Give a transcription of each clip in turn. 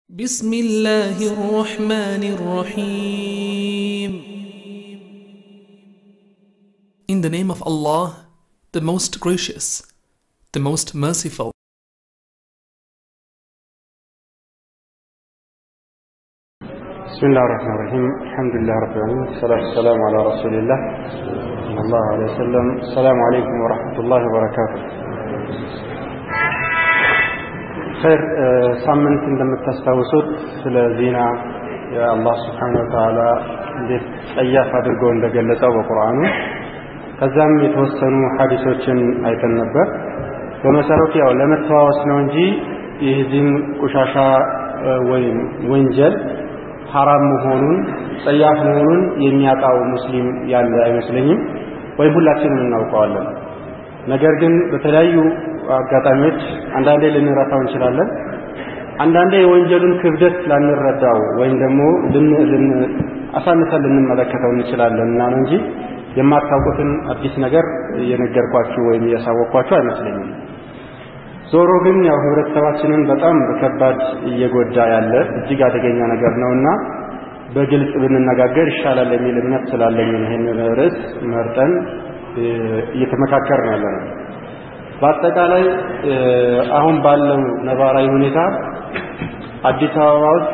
بسم الله الرحمن الرحيم In the name of Allah, the most gracious, the most merciful. بسم الله الرحمن الرحيم الحمد لله رب العالمين والصلاة والسلام على رسول الله صلى الله عليه وسلم السلام عليكم ورحمة الله وبركاته خير ሳምንት እንደምታስታውሱት ስለ ዜና የአላህ ስብሓን ወተዓላ እንዴት ጸያፍ አድርጎ እንደገለጸው በቁርአኑ ከዛም የተወሰኑ ሐዲሶችን አይተን ነበር በመሰረቱ ያው ለመተዋወስ ነው እንጂ የዚህን ቆሻሻ ወይም ወንጀል ሐራም መሆኑን ጸያፍ መሆኑን የሚያውቃው ሙስሊም ያለ አይመስለኝም ወይም ሁላችንም እናውቀዋለን ነገር ግን በተለያዩ አጋጣሚዎች አንዳንዴ ልንረሳው እንችላለን አንዳንዴ የወንጀሉን ክብደት ላንረዳው ወይም ደግሞ አሳንሰን ልንመለከተው እንችላለን እና ነው እንጂ የማታውቁትን አዲስ ነገር እየነገርኳችሁ ወይም እያሳወቅኳችሁ አይመስለኝም ዞሮ ግን ያው ህብረተሰባችንን በጣም በከባድ እየጎዳ ያለ እጅግ አደገኛ ነገር ነውና በግልጽ ብንነጋገር ይሻላል የሚል እምነት ስላለኝ ይህን ርዕስ መርጠን እየተመካከርን ያለ ነው። በአጠቃላይ አሁን ባለው ነባራዊ ሁኔታ አዲስ አበባ ውስጥ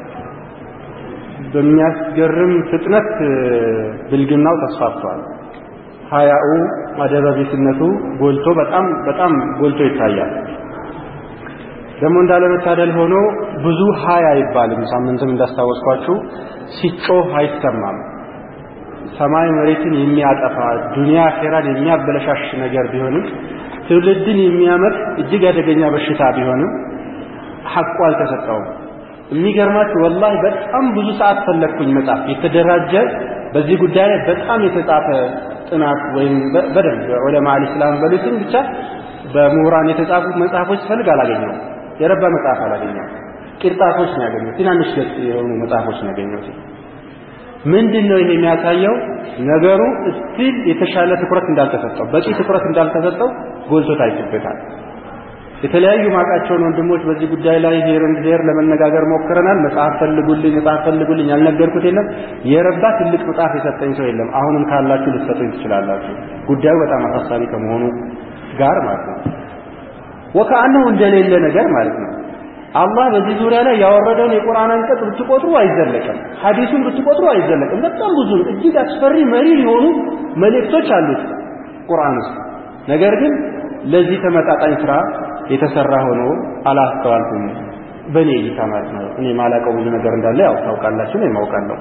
በሚያስገርም ፍጥነት ብልግናው ተስፋፍቷል። ሀያኡ ማደበቢስነቱ ጎልቶ በጣም በጣም ጎልቶ ይታያል። ደግሞ እንዳለመታደል ሆኖ ብዙ ሀያ አይባልም። ሳምንትም እንዳስታወስኳችሁ ሲጮህ አይሰማም። ሰማይ መሬትን የሚያጠፋ ዱንያ አኼራን የሚያበለሻሽ ነገር ቢሆንም ትውልድን የሚያመጥ እጅግ አደገኛ በሽታ ቢሆንም ሐቁ አልተሰጠውም። የሚገርማችሁ ወላሂ በጣም ብዙ ሰዓት ፈለግኩኝ መጽሐፍ የተደራጀ በዚህ ጉዳይ ላይ በጣም የተጻፈ ጥናት ወይም በደንብ ዑለማ አልእስላም በሉትም ብቻ በምሁራን የተጻፉት መጽሐፎች ፈልግ አላገኘው። የረባ መጽሐፍ አላገኘው። ቂርጣቶች ነው ያገኘው። ትናንሽ ገጽ የሆኑ መጽሐፎች ነው ያገኘው። ምንድን ነው ይሄ የሚያሳየው? ነገሩ እስቲል የተሻለ ትኩረት እንዳልተሰጠው በቂ ትኩረት እንዳልተሰጠው ጎልቶ ታይቶበታል። የተለያዩ ማቃቸውን ወንድሞች በዚህ ጉዳይ ላይ ሄር እንድ ሄር ለመነጋገር ሞክረናል። መጽሐፍ ፈልጉልኝ፣ መጽሐፍ ፈልጉልኝ ያልነገርኩት የለም። የረባ ትልቅ መጽሐፍ የሰጠኝ ሰው የለም። አሁንም ካላችሁ ልትሰጡኝ ትችላላችሁ። ጉዳዩ በጣም አሳሳቢ ከመሆኑ ጋር ማለት ነው። ወከአነሁ እንደሌለ ነገር ማለት ነው። አላህ በዚህ ዙሪያ ላይ ያወረደውን የቁርአን አንቀጽ ብትቆጥሩ አይዘለቅም። ሐዲሱን ብትቆጥሩ አይዘለቅም። በጣም ብዙ እጅግ አስፈሪ መሪ የሆኑ መልእክቶች አሉት ቁርአን ውስጥ። ነገር ግን ለዚህ ተመጣጣኝ ስራ የተሰራ ሆኖ አላስተዋልኩም። በእኔ እይታ ማለት ነው። እኔ ማላውቀው ብዙ ነገር እንዳለ ያው ታውቃላችሁ፣ እኔም አውቃለሁ።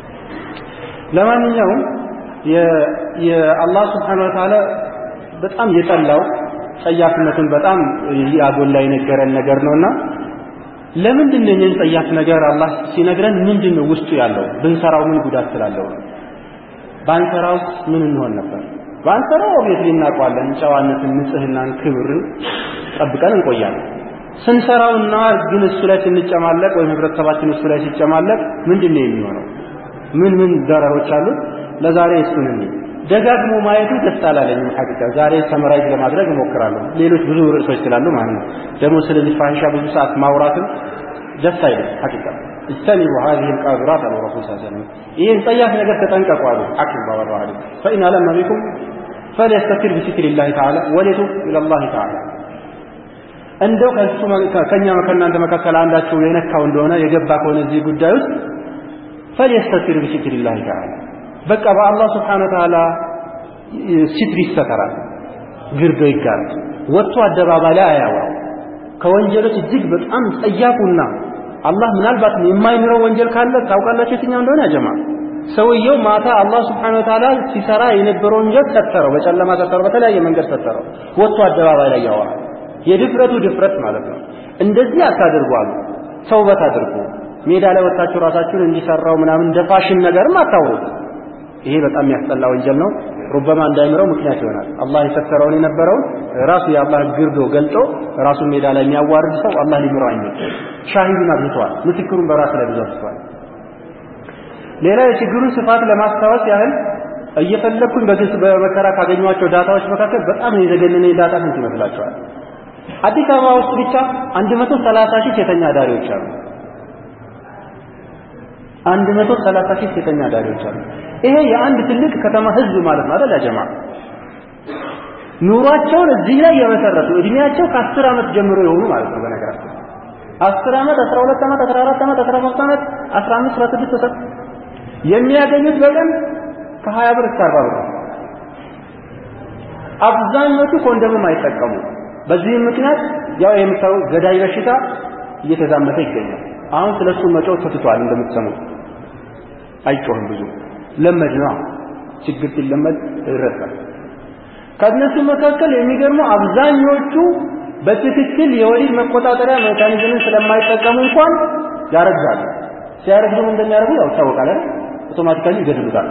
ለማንኛውም የአላህ ስብሓነ ወተዓላ በጣም የጠላው ጸያፍነቱን በጣም ያጎላ የነገረን ነገር ነውና ለምንድን ነው ይህን ጸያፍ ነገር አላህ ሲነግረን ምንድን ነው ውስጡ ያለው? ብንሰራው ምን ጉዳት ስላለው ነው? ባንሰራውስ ምን እንሆን ነበር? ባንሰራው ኦብቪየስሊ እናውቀዋለን። ጨዋነትን፣ ንጽህናን፣ ክብርን ጠብቀን እንቆያለን። ስንሰራውና ግን እሱ ላይ ስንጨማለቅ ወይም ህብረተሰባችን እሱ ላይ ሲጨማለቅ ምንድን ነው የሚሆነው? ምን ምን ደረሮች አሉት? ለዛሬ እሱን እንይ። ደጋግሞ ማየቱ ደስ አላለኝም። ሐቂቃ ዛሬ ሰመራይዝ ለማድረግ እሞክራለሁ። ሌሎች ብዙ ርዕሶች ስላሉ ማለት ነው። ደግሞ ስለዚህ ፋሂሻ ብዙ ሰዓት ማውራትም ደስ አይልም። ሐቂቃ እጅተኒቡ ሀዚህ ልቃብራት አሉ ረሱል ስ ሰለም ይህን ጸያፍ ነገር ተጠንቀቁ አሉ። ሐኪም ባወራው ሐዲስ ፈኢን አለመ ቢኩም ፈሊየስተቲር ቢሲትር ላህ ተዓላ ወሊቱብ ኢለላህ ተዓላ እንደው ከሱ ከኛ ከእናንተ መካከል አንዳችሁ የነካው እንደሆነ የገባ ከሆነ እዚህ ጉዳይ ውስጥ ፈሊየስተቲር ቢሲትር ላህ ተዓላ በቃ በአላህ ስብሓነ ወተዓላ ሲትር ይሰተራል፣ ግርዶ ይጋረድ፣ ወጥቶ አደባባይ ላይ አያወራው። ከወንጀሎች እጅግ በጣም ጸያፉና አላህ ምናልባት የማይምረው ወንጀል ካለ ታውቃላችሁ የትኛው እንደሆነ ያጀማ ሰውየው ማታ አላህ ስብሓነ ወተዓላ ሲሰራ የነበረው ወንጀል ሰተረው፣ በጨለማ ሰተረው፣ በተለያየ መንገድ ሰተረው፣ ወጥቶ አደባባይ ላይ ያወራል። የድፍረቱ ድፍረት ማለት ነው። እንደዚህ አታድርጉ አሉ። ተውበት አድርጉ። ሜዳ ላይ ወጥታችሁ ራሳችሁን እንዲሰራው ምናምን እንደ ፋሽን ነገርም አታውሩት። ይሄ በጣም የሚያስጠላ ወንጀል ነው። ሩበማ እንዳይምረው ምክንያት ይሆናል። አላህ የሰተረውን የነበረውን ራሱ የአላህ ግርዶ ገልጦ ራሱን ሜዳ ላይ የሚያዋርድ ሰው አላህ ሊምረው አይችልም። ሻሂዱን አብዝቷል። ምስክሩን በራሱ ላይ ብዙ አብዝቷል። ሌላ የችግሩን ስፋት ለማስታወስ ያህል እየፈለግኩኝ በግልጽ በመከራ ካገኟቸው ዳታዎች መካከል በጣም የዘገነነ ዳታ ስንት ይመስላችኋል? አዲስ አበባ ውስጥ ብቻ 130 ሺህ ሴተኛ አዳሪዎች አሉ። አንድ መቶ ሰላሳ ሺህ ሴተኛ አዳሪዎች አሉ። ይሄ የአንድ ትልቅ ከተማ ህዝብ ማለት ነው አይደል? ያጀማ ኑሯቸውን እዚህ ላይ የመሰረቱ እድሜያቸው ከአስር ዓመት ጀምሮ የሆኑ ማለት ነው። በነገራችን አስር ዓመት፣ አስራ ሁለት ዓመት፣ አስራ አራት ዓመት፣ አስራ ሶስት ዓመት፣ አስራ አምስት አስራ ስድስት ወሰ የሚያገኙት በቀን ከሀያ ብር እስከ አርባ ብር አብዛኞቹ ኮንደምም አይጠቀሙ። በዚህም ምክንያት ያው የምታው ገዳይ በሽታ እየተዛመተ ይገኛል። አሁን ስለሱ መጮህ ተትቷል። እንደምትሰሙት አይጮህም ብዙ ለመድ ነው። ችግር ሲለመድ ይረሳል። ከእነሱ መካከል የሚገርመው አብዛኞቹ በትክክል የወሊድ መቆጣጠሪያ ሜካኒዝምን ስለማይጠቀሙ እንኳን ያረግዛሉ። ሲያረግዙም እንደሚያደርጉ ያው ይታወቃል አይደል? አውቶማቲካሊ ይገድሉታል።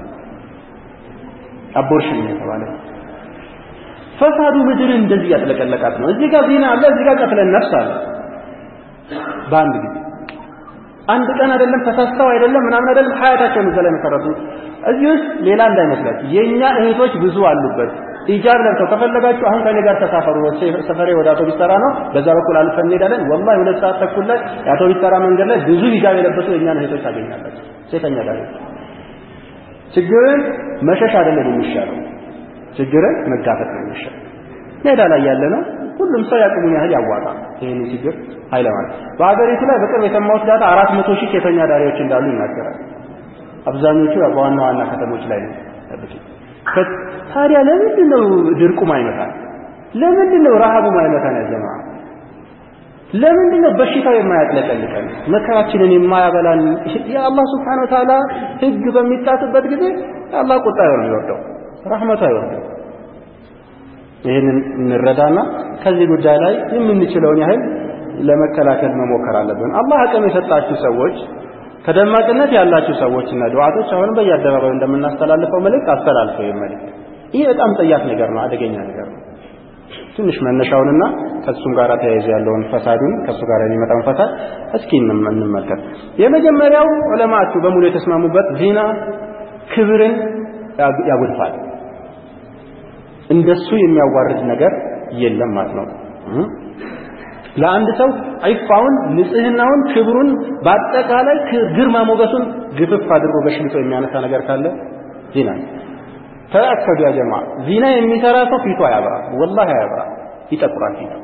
አቦርሽን የተባለ ፈሳዱ ምድርን እንደዚህ ያጥለቀለቃት ነው። እዚህ ጋር ዜና አለ፣ እዚህ ጋር ቀትለን ነፍስ አለ። በአንድ ጊዜ አንድ ቀን አይደለም ተሳስተው አይደለም ምናምን አይደለም ሀያታቸውን እዛ ላይ መሰረቱ። እዚህ ውስጥ ሌላ እንዳይመስላችሁ የእኛ እህቶች ብዙ አሉበት። ኢጃብ ለብሰው ከፈለጋችሁ አሁን ከኔ ጋር ተሳፈሩ። ሰፈሬ ወደ አውቶቢስ ተራ ነው፣ በዛ በኩል አልፈን እንሄዳለን። ወላሂ ሁለት ሰዓት ተኩል ላይ የአውቶቢስ ተራ መንገድ ላይ ብዙ ሂጃብ የለበሱ የእኛን እህቶች ታገኛላችሁ። ሴተኛ ጋር ችግርን መሸሽ አይደለም የሚሻለው፣ ችግርን መጋፈጥ ነው የሚሻለው። ሜዳ ላይ ያለ ነው ሁሉም ሰው ያቅሙን ያህል ያዋጣ ይህንን ችግር ኃይለ ማለት በሀገሪቱ ላይ በቅርብ የሰማሁት ዳታ አራት መቶ ሺህ ሴተኛ ዳሪዎች እንዳሉ ይናገራል። አብዛኞቹ በዋና ዋና ከተሞች ላይ ነው ያሉት። ታዲያ ለምንድን ነው ድርቁ ማይመታን? ለምንድን ነው ረሃቡ ማይመታን? ያጀማ ለምንድን ነው በሽታው የማያጥለቀልቀን? መከራችንን የማያበላን? የአላህ ስብሓነሁ ወተዓላ ህግ በሚጣስበት ጊዜ የአላህ ቁጣ ነው የሚወርደው፣ ረህመቱ አይወርደው። ይህንን እንረዳና ከዚህ ጉዳይ ላይ የምንችለውን ያህል ለመከላከል መሞከር አለብን። አላህ አቅም የሰጣችሁ ሰዎች ተደማጭነት ያላችሁ ሰዎችና ዱዓቶች አሁንም በየአደባባዩ እንደምናስተላልፈው መልእክት አስተላልፈው መልእክት ይህ በጣም ጠያፍ ነገር ነው፣ አደገኛ ነገር ነው። ትንሽ መነሻውንና ከሱም ጋር ተያይዞ ያለውን ፈሳዱን ከሱ ጋር የሚመጣውን ፈሳድ እስኪ እንመልከት። የመጀመሪያው ዑለማችሁ በሙሉ የተስማሙበት ዚና ክብርን ያጎድፋል። እንደሱ የሚያዋርድ ነገር የለም ማለት ነው። ለአንድ ሰው ዒፋውን፣ ንጽህናውን፣ ክብሩን በአጠቃላይ ግርማ ሞገሱን ግፍፍ አድርጎ በሽልጦ የሚያነሳ ነገር ካለ ዚና ነው። ተአከዱ ያ ጀማ ዚና የሚሰራ ሰው ፊቱ አያበራ፣ ወላሂ አያበራ፣ ይጠቁራል ፊቱ።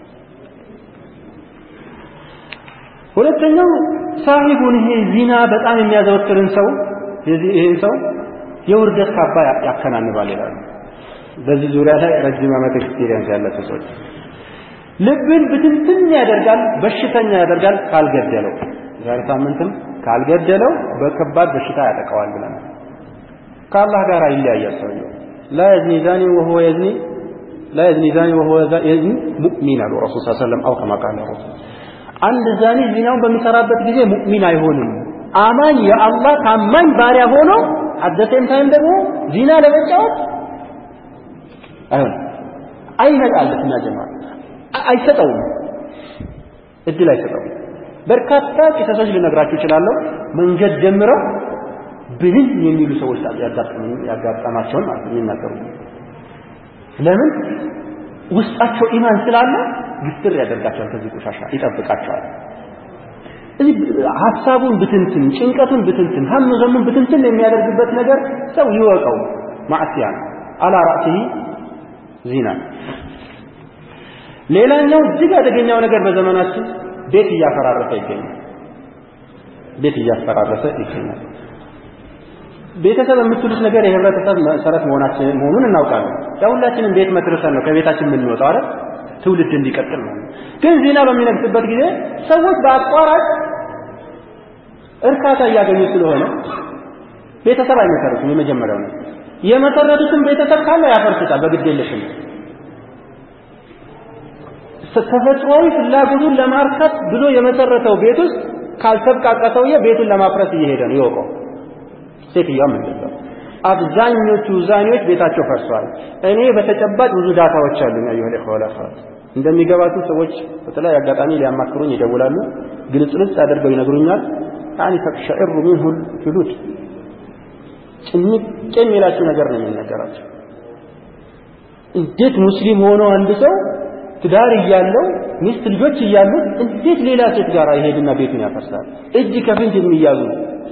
ሁለተኛው ሳሂቡን ይሄ ዚና በጣም የሚያዘወትርን ሰው ይህን ሰው የውርደት ካባ ያከናንባል ይላሉ። በዚህ ዙሪያ ላይ ረጅም ዓመት ኤክስፒሪየንስ ያላቸው ሰዎች ልብን ብትንትን ያደርጋል፣ በሽተኛ ያደርጋል ካልገደለው። ዛሬ ሳምንትም ካልገደለው በከባድ በሽታ ያጠቃዋል ብለናል። ከአላህ ጋር ይለያያል ሰውየው። ላ የዝኒ ዛኒ ወሁወ የዝኒ ላ የዝኒ ዛኒ ወሁወ የዝኒ ሙእሚን አሉ ረሱል ሰለላሁ ዐለይሂ ወሰለም አው ከማ ቃለ ረሱል። አንድ ዛኒ ዚናውን በሚሰራበት ጊዜ ሙእሚን አይሆንም። አማኝ የአላህ ታማኝ ባሪያ ሆኖ አደሴም ታይም ደግሞ ዚና ለመጫወት አይሆንም። አይመጣለትም ያ ጀማ አይሰጠውም፣ እድል አይሰጠውም። በርካታ ቂሰሶች ልነግራችሁ እችላለሁ። መንገድ ጀምረው ብንን የሚሉ ሰዎች ያጋጠማቸውን ማለት ነው የሚናገሩ። ለምን ውስጣቸው ኢማን ስላለ ግትር ያደርጋቸዋል፣ ከዚህ ቆሻሻ ይጠብቃቸዋል። እዚህ ሀሳቡን ብትንትን፣ ጭንቀቱን ብትንትን፣ ሀም ዘሙን ብትንትን የሚያደርግበት ነገር ሰው ይወቀው። ማዕሲያ ነው። አላ ራእሲሂ ዚና ሌላኛው እጅግ አደገኛው ነገር በዘመናችን ቤት እያፈራረሰ ይገኛል። ቤት እያፈራረሰ ይገኛል። ቤተሰብ የምትሉት ነገር የህብረተሰብ መሰረት መሆናችን መሆኑን እናውቃለን። ያው ሁላችንም ቤት መስርተን ነው ከቤታችን የምንወጣው አይደል? ትውልድ እንዲቀጥል ነው። ግን ዜና በሚነግስበት ጊዜ ሰዎች በአቋራጭ እርካታ እያገኙ ስለሆነ ቤተሰብ አይመሰርቱም። የመጀመሪያው ነው። የመሰረቱትን ቤተሰብ ካለ ያፈርሱታል በግዴለሽም ተፈጥሯዊ ፍላጎቱን ለማርካት ብሎ የመሰረተው ቤት ውስጥ ካልተብቃቃ ሰውዬ ቤቱን ለማፍረስ እየሄደ ነው ይወቀው። ሴትዮዋም እንደዛው። አብዛኞቹ ዛኔዎች ቤታቸው ፈርሷል። እኔ በተጨባጭ ብዙ ዳታዎች አሉኝ። አዩሀል ኢኽዋል አኺራት እንደሚገባቱ ሰዎች በተለያየ አጋጣሚ ሊያማክሩኝ ይደውላሉ። ግልጽልጽ አድርገው ይነግሩኛል። ያኒ ተቅሸዕሩ ሚንሁል ጁሉድ ጭንቅ የሚላቸው ነገር ነው የሚነገራቸው። እንዴት ሙስሊም ሆኖ አንድ ሰው ትዳር እያለው ሚስት ልጆች እያሉት እንዴት ሌላ ሴት ጋር ይሄድና ቤቱን ያፈርሳል? እጅ ከፍንጅ የሚያዙ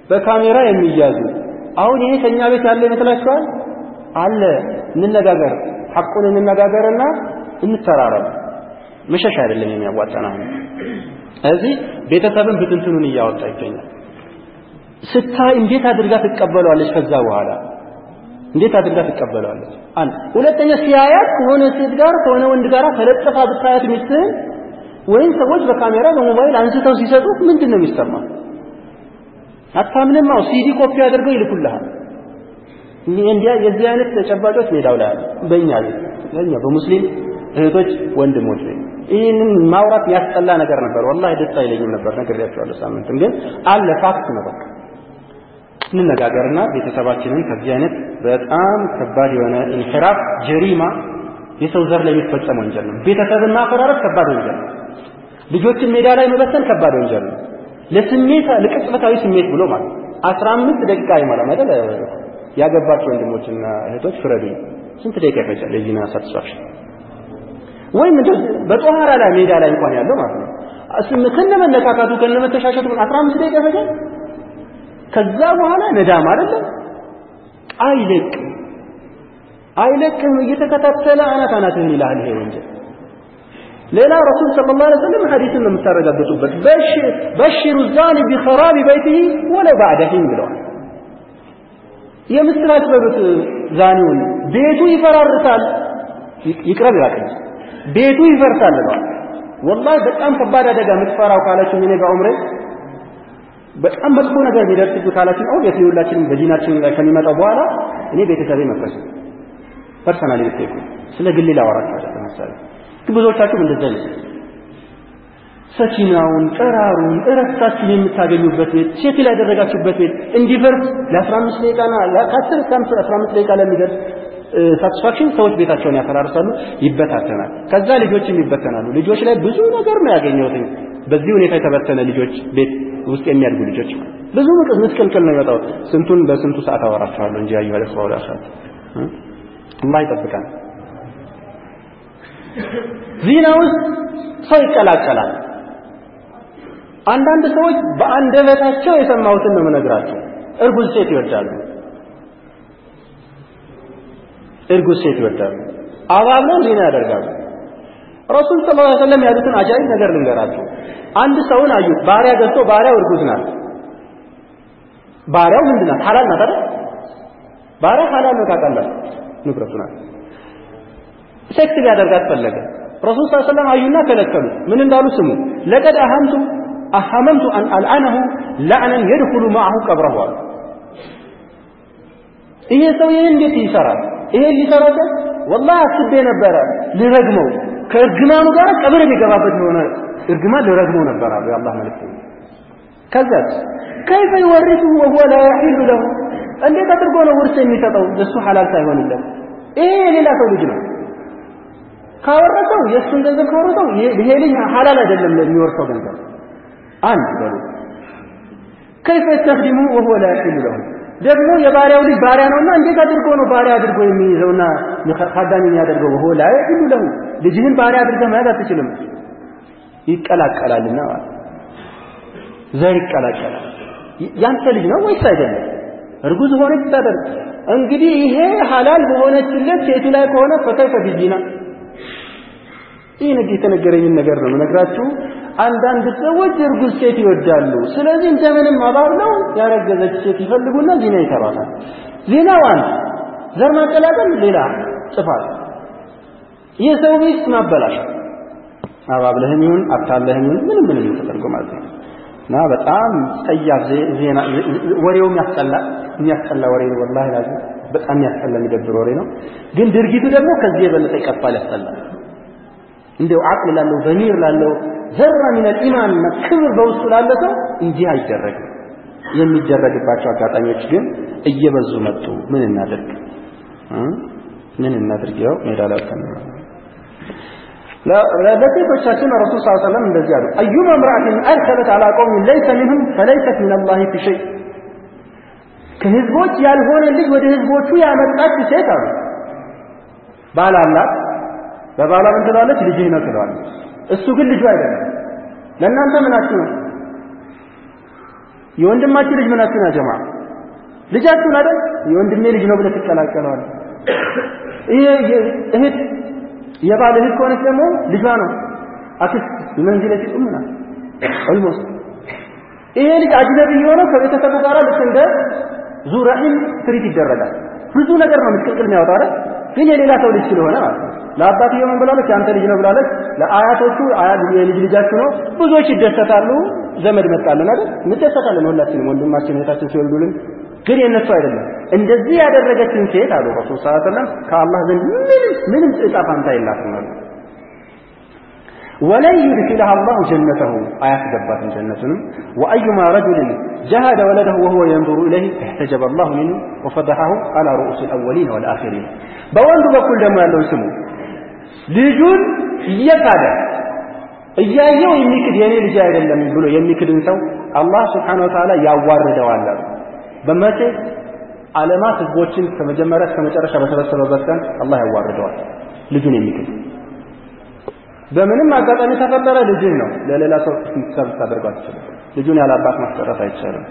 በካሜራ የሚያዙ አሁን ይሄ ከኛ ቤት ያለ ይመስላችኋል? አለ። እንነጋገር፣ ሐቁን እንነጋገርና እንተራረብ። መሸሽ አይደለም የሚያዋጣን አሁን እዚህ ቤተሰብን ብትንትኑን እያወጣ ይገኛል። ስታይ እንዴት አድርጋ ትቀበለዋለች? ከዛ በኋላ እንዴት አድርጋ ትቀበለዋለች? አንድ ሁለተኛ ሲያያት ከሆነ ሴት ጋር ከሆነ ወንድ ጋር ተለጥፋ ብታያት ሚስትህን ወይም ሰዎች በካሜራ በሞባይል አንስተው ሲሰጡት ምንድን ነው የሚሰማው? አታምንም? አዎ ሲዲ ኮፒ አድርገው ይልኩልሃል። እንዲያ የዚህ አይነት ተጨባጮች ሜዳው ላይ አለ። በእኛ ቤት በእኛ በሙስሊም እህቶች ወንድሞች ቤት ይህንን ማውራት ያስጠላ ነገር ነበር። ወላሂ ደስ አይለኝም ነበር ነግሬያቸዋለሁ። ሳምንትም ግን አለ ፋክት ነው። በቃ እንነጋገርና ቤተሰባችንን ከዚህ አይነት በጣም ከባድ የሆነ ኢንሒራፍ ጀሪማ የሰው ዘር ላይ የሚፈጸም ወንጀል ነው። ቤተሰብን ማፈራረስ ከባድ ወንጀል ነው። ልጆችን ሜዳ ላይ መበተን ከባድ ወንጀል ነው። ለስሜት ለቅጽበታዊ ስሜት ብሎ ማለት አስራ አምስት ደቂቃ አይሞላም አይደል? ያገባችሁ ወንድሞችና እህቶች ፍረዱ። ስንት ደቂቃ ይፈጃል የዚህና ሳትስፋክሽን ወይም እንደዚህ በጦሃራ ላይ ሜዳ ላይ እንኳን ያለው ማለት ነው እስም ከነ መነካካቱ ከነ መተሻሸቱ 15 ደቂቃ ይፈጃል። ከዛ በኋላ ነዳም አይደለም አይለቅም አይለቅም እየተከታተለ አናት አናትህን ይልሃል። ይሄ ወንጀል ሌላ ረሱል ሰለላሁ ዐለይሂ ወሰለም ሐዲስን ነው የምታረጋግጡበት በሽሩ ዛኒ ቢኸራቢ በይቲሂ ወለው ባዕደ ሒን ብለዋል። የምስራች በሉት ዛኒውን ቤቱ ይፈራርሳል ይቅረብ ይራቀኝ ቤቱ ይፈርሳል ብለዋል። ወላሂ በጣም ከባድ አደጋ የምትፈራው ካላችሁ እኔ በዑምሬ በጣም መጥፎ ነገር ቢደርስብህ ካላችሁ አሁን የሁላችንም በዲናችን ላይ ከሚመጣው በኋላ እኔ ቤተሰቤ መፍረስ ፐርሰናሊ ብትጠይቁ ስለ ግሌ ላወራችሁ አይደለም መሰለኝ። ግን ብዙዎቻችሁም እንደዛ ነው። ሰኪናውን፣ ጠራሩን፣ እረፍታችሁን የምታገኙበት ቤት ሼክል ያደረጋችሁበት ቤት እንዲፈርስ ለ15 ደቂቃና ከ10 እስከ 15 ደቂቃ ለሚደርስ ሳቲስፋክሽን ሰዎች ቤታቸውን ያፈራርሳሉ፣ ይበታተናል። ከዛ ልጆችም ይበተናሉ። ልጆች ላይ ብዙ ነገር ነው ያገኘሁት። በዚህ ሁኔታ የተበተነ ልጆች ቤት ውስጥ የሚያድጉ ልጆች ብዙ ምስቅልቅል ነው የሚወጣው። ስንቱን በስንቱ ሰዓት አወራችኋለሁ እንጂ አዩ አለ ሰው ራሳት አላህ ይጠብቃል። ዚና ውስጥ ሰው ይቀላቀላል። አንዳንድ ሰዎች በአንደበታቸው የሰማሁትን ነው የምነግራቸው። እርጉዝ ሴት ይወዳሉ። እርጉዝ ሴት ይወዳሉ። አባብለው ዚና ያደርጋሉ። ረሱል ሰለላሁ ዐለይሂ ወሰለም ያሉትን አጃይብ ነገር ልንገራችሁ። አንድ ሰውን አዩት። ባሪያ ገዝቶ ባሪያው እርጉዝ ናት። ባሪያው ምንድን ናት? ሐላል ናት አይደል? ባሪያ ሐላል ነው ታውቃላችሁ፣ ንብረቱ ናት። ሴክስ ሊያደርጋት ፈለገ። ረሱል ሰለላሁ ዐለይሂ ወሰለም አዩና ከለከሉት። ምን እንዳሉ ስሙ። ለቀድ አሀምቱ አሐመምቱ አን አልዓነሁ ለዕነን የድኹሉ ማዐሁ ቀብረሁ አሉ። ይሄ ሰው ይህን እንዴት ይሰራል? ይሄን ሊሰራ ወላሂ አስቤ ነበረ ልረግመው ከእርግማኑ ጋር ቀብር የሚገባበት የሆነ እርግማን ልረግመው ነበር አሉ የአላህ መልእክተኛ። ከዛስ ከይፈ ይወሪሱሁ ወሁወ ላ የሒሉ ለሁ እንዴት አድርጎ ነው ውርስ የሚሰጠው እሱ ሐላል ሳይሆንለት? ይሄ የሌላ ሰው ልጅ ነው። ካወረሰው የእሱን ገንዘብ ካወረሰው ይሄ ልጅ ሐላል አይደለም ለሚወርሰው ገንዘብ። አንድ በሉ ከይፈ የስተኽዲሙ ወሁወ ላ የሒሉ ለሁ ደግሞ የባሪያው ልጅ ባሪያ ነውና እንዴት አድርጎ ነው ባሪያ አድርጎ የሚይዘውና ካዳሚ የሚያደርገው? ወሆ ላ የሒሉ ለሁ ልጅህን ባሪያ አድርገህ መያዝ አትችልም። ይቀላቀላልና ዘር ይቀላቀላል። ያንተ ልጅ ነው ወይስ አይደለም? እርጉዝ ሆነች ታደርግ እንግዲህ ይሄ ሐላል በሆነችለት ሴቱ ላይ ከሆነ ፈከይፈ ቢዚና ይህ ነገር የተነገረኝን ነገር ነው የምነግራችሁ። አንዳንድ ሰዎች እርጉዝ ሴት ይወዳሉ። ስለዚህ እንደምንም አባብለው ያረገዘች ሴት ይፈልጉና ዜና ይሰራታል። ዜናው አንድ ዘር ማቀላቀል፣ ሌላ ጥፋት፣ የሰው ሚስት ማበላሸት፣ አባብለህም ይሁን አታለህም ይሁን ምንም ምንም ተደርጎ ማለት ነው። እና በጣም ጸያፍ ዜና ወሬውም ያስጠላ የሚያስጠላ ወሬ ነው። ወላሂ ላዚ በጣም ያስጠላ የሚደብር ወሬ ነው። ግን ድርጊቱ ደግሞ ከዚህ የበለጠ ይቀፋል፣ ያስጠላል። እንደው አቅል ላለው በሚር ላለው ዘራ ሚነል ኢማን እና ክብር በውስጡ ላለ ሰው እንዲህ አይደረግም። የሚደረግባቸው አጋጣሚዎች ግን እየበዙ መጡ። ምን እናድርግ? ምን እናድርግ? ያው ሜዳ ላይ ለሴቶቻችን ረሱል ሰለላሁ ዐለይሂ ወሰለም እንደዚህ አሉ። አዩማ እምራአትን አድኸለት ዐላ ቀውሚን ለይሰ ሚንሁም ፈለይሰት ሚነላሂ ፊ ሸይ። ከህዝቦች ያልሆነ ልጅ ወደ ህዝቦቹ ያመጣች ሴት አሉ። ባል አላት። በባሏ ምን ትለዋለች? ልጅህ ነው ትለዋለች። እሱ ግን ልጁ አይደለም። ለእናንተ ምናችሁ ነው? የወንድማችን ልጅ ምናችን አጀማ ልጃችሁን አይደል የወንድሜ ልጅ ነው ብለህ ትቀላቀለዋል። ይሄ እህት የባል እህት ከሆነች ደግሞ ልጇ ነው አክስት መንዚለት ኡምና ኦልሞስት ይሄ ልጅ አጅነቢ የሆነው ከቤተሰቡ ጋር ልክ እንደ ዙረዒም ትሪት ይደረጋል። ብዙ ነገር ነው ምስቅልቅል የሚያወጣው አይደል? ግን የሌላ ሰው ልጅ ስለሆነ ማለት ነው። ለአባትየው ምን ብላለች? የአንተ ልጅ ነው ብላለች። ለአያቶቹ የልጅ ልጃችሁ ነው። ብዙዎች ይደሰታሉ። ዘመድ መጣልን አይደል? እንደሰታለን ሁላችንም፣ ወንድማችን እህታችን ሲወልዱልን። ግን የእነሱ አይደለም። እንደዚህ ያደረገችን ሴት አሉ ረሱል ሰለላሁ ዐለይሂ ወሰለም ከአላህ ዘንድ ምንም ምንም ዕጣ ፋንታ የላትም አሉ። ወለን ዩድኪለሃ አላሁ ጀነተሁ አያስገባትም ጀነቱንም ወአዩማ ረጁልን ጀሃደ ወለደሁ ወሁወ የንظሩ ኢለይህ እሕተጀበ አላሁ ሚንሁ ወፈደሐሁ አላ ሩኡስ ልአወሊን ወልአኺሪን በወንዱ በኩል ደግሞ ያለውን ስሙ ልጁን እየካደ እያየው የሚክድ የኔ ልጅ አይደለም ብሎ የሚክድን ሰው አላህ ስብሓነ ወተዓላ ያዋርደዋል አሉ በመቼ ዓለማት ህዝቦችን ከመጀመሪያ እስከ መጨረሻ በሰበሰበበት ቀን አላህ ያዋርደዋል ልጁን የሚክድ በምንም አጋጣሚ ተፈጠረ ልጅን ነው ለሌላ ሰው እንድትሰብ ታደርገው አትችልም። ልጁን ያለ አባት ማስቀረት አይቻልም።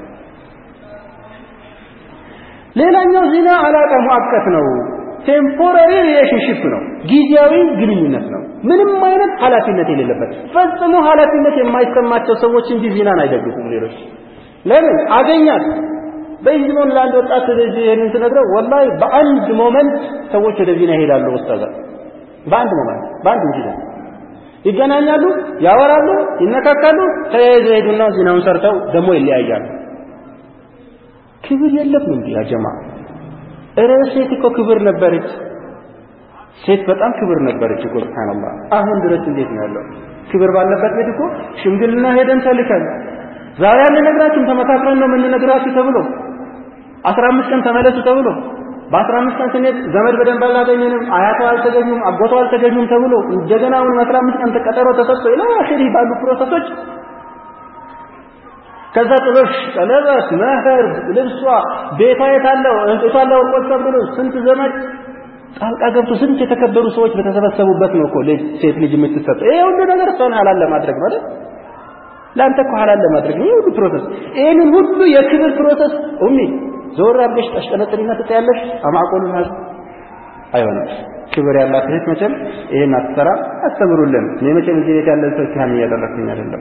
ሌላኛው ዚና አላቃ ሙአቀት ነው። ቴምፖራሪ ሪሌሽንሺፕ ነው። ጊዜያዊ ግንኙነት ነው። ምንም አይነት ኃላፊነት የሌለበት ፈጽሞ ኃላፊነት የማይሰማቸው ሰዎች እንጂ ዚናን አይደግፉም። ሌሎች ለምን አገኛት በይዝሞን ለአንድ ወጣት ስለዚህ ይህንን ስነግረው ወላሂ በአንድ ሞመንት ሰዎች ወደ ዚና ይሄዳሉ። ኡስታዝ በአንድ ሞመንት በአንድ ኢንሲደንት ይገናኛሉ፣ ያወራሉ፣ ይነካካሉ፣ ተያይዘው ሄዱና ዚናውን ሰርተው ደግሞ ይለያያሉ። ክብር የለም እንዴ ያ ጀማ? እረ ሴት እኮ ክብር ነበረች። ሴት በጣም ክብር ነበረች እኮ ሱብሃንአላህ። አሁን ድረስ እንዴት ነው ያለው? ክብር ባለበት ቤት እኮ ሽምግልና ሄደን ተልከን ዛሬ አንነግራችሁም ተመካክረን ነው የምንነግራችሁ ተብሎ አስራ አምስት ቀን ተመለሱ ተብሎ በአስራ አምስት ቀን ስንሄድ ዘመድ በደንብ አላገኘንም፣ አያቷ አልተገኙም፣ አጎቷ አልተገኙም ተብሎ እንደገና አሁን አስራ አምስት ቀን ተቀጠሮ ተሰጥቶ ኢላ አኺሪ ባሉ ፕሮሰሶች ከዛ ጥሎሽ፣ ቀለበት፣ መህር፣ ልብሷ፣ ቤቷ የታለው እንጥቷ ለወርቆት ተብሎ ስንት ዘመድ ጣልቃ ገብቶ ስንት የተከበሩ ሰዎች በተሰበሰቡበት ነው እኮ ሴት ልጅ የምትሰጠው። ይሄ ሁሉ ነገር እሷን ሐላል ለማድረግ ማለት ለአንተ እኮ ሐላል ለማድረግ ነው። ይሄ ሁሉ ፕሮሰስ ይሄንን ሁሉ የክብር ፕሮሰስ ኡሚ ዞር አድርገሽ ታሽቀነጥሪና ትጠያለሽ። አማቆሉን ሀዝ አይሆንም። ክብር ያላት እህት መቼም ይሄን አትሰራ። አስተምሩልን። እኔ መቼም እዚህ ቤት ያለን ሰው ካህን እያደረኩኝ አይደለም።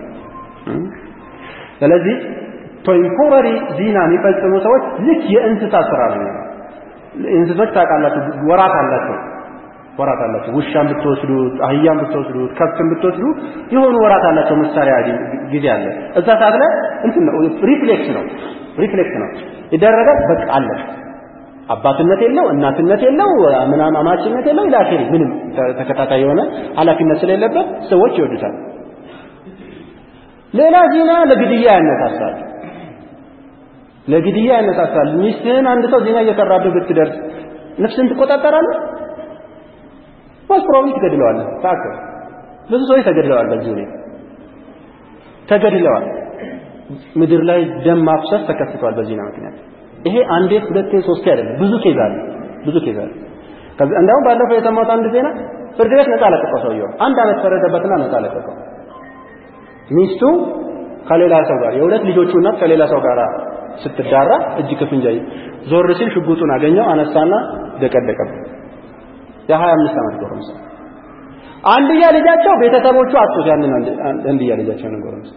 ስለዚህ ቴምፖራሪ ዚና የሚፈጽሙ ሰዎች ልክ የእንስሳ ስራ ነው። እንስሶች ታውቃላችሁ፣ ወራት አላቸው ወራት አላቸው። ውሻን ብትወስዱት፣ አህያን ብትወስዱት፣ ከብትን ብትወስዱ የሆኑ ወራት አላቸው። መሳሪያ ጊዜ አለ። እዛ ሰዓት ላይ እንትን ነው ሪፍሌክስ ነው ሪፍሌክስ ነው ይደረጋል። በቃ አለ። አባትነት የለው እናትነት የለው ምናምን አማችነት የለው ኢላኺሪ ምንም ተከታታይ የሆነ ኃላፊነት ስለሌለበት ሰዎች ይወዱታል። ሌላ ዚና ለግድያ ያነሳሳል። ለግድያ ያነሳሳል። ሚስትህን አንድ ሰው ዚና እየሰራብህ ብትደርስ ነፍስን ትቆጣጠራለህ? ዋስ ፕሮባብሊ ትገድለዋለህ። ታከ ብዙ ሰዎች ተገድለዋል። በዚህ ሁኔታ ተገድለዋል። ምድር ላይ ደም ማፍሰስ ተከስቷል በዚና ምክንያት። ይሄ አንዴ ሁለቴ ሶስቴ አይደለም፣ ብዙ ኬዝ አለ፣ ብዙ ኬዝ አለ። ከዛ እንዳውም ባለፈው የሰማሁት አንድ ዜና ፍርድ ቤት ነፃ ለቀቀው ሰውየው። አንድ አመት ፈረደበትና ነፃ ለቀቀው። ሚስቱ ከሌላ ሰው ጋር የሁለት ልጆቹ እናት ከሌላ ሰው ጋር ስትዳራ እጅ ከፍንጅ ዞር ሲል ሽጉጡን አገኘው፣ አነሳና ደቀደቀበት። የሀያ አምስት ዓመት ጎረምሳ አንድያ ልጃቸው ቤተሰቦቹ አጡት። ያንን አንድያ ልጃቸው ነው ጎረምሳ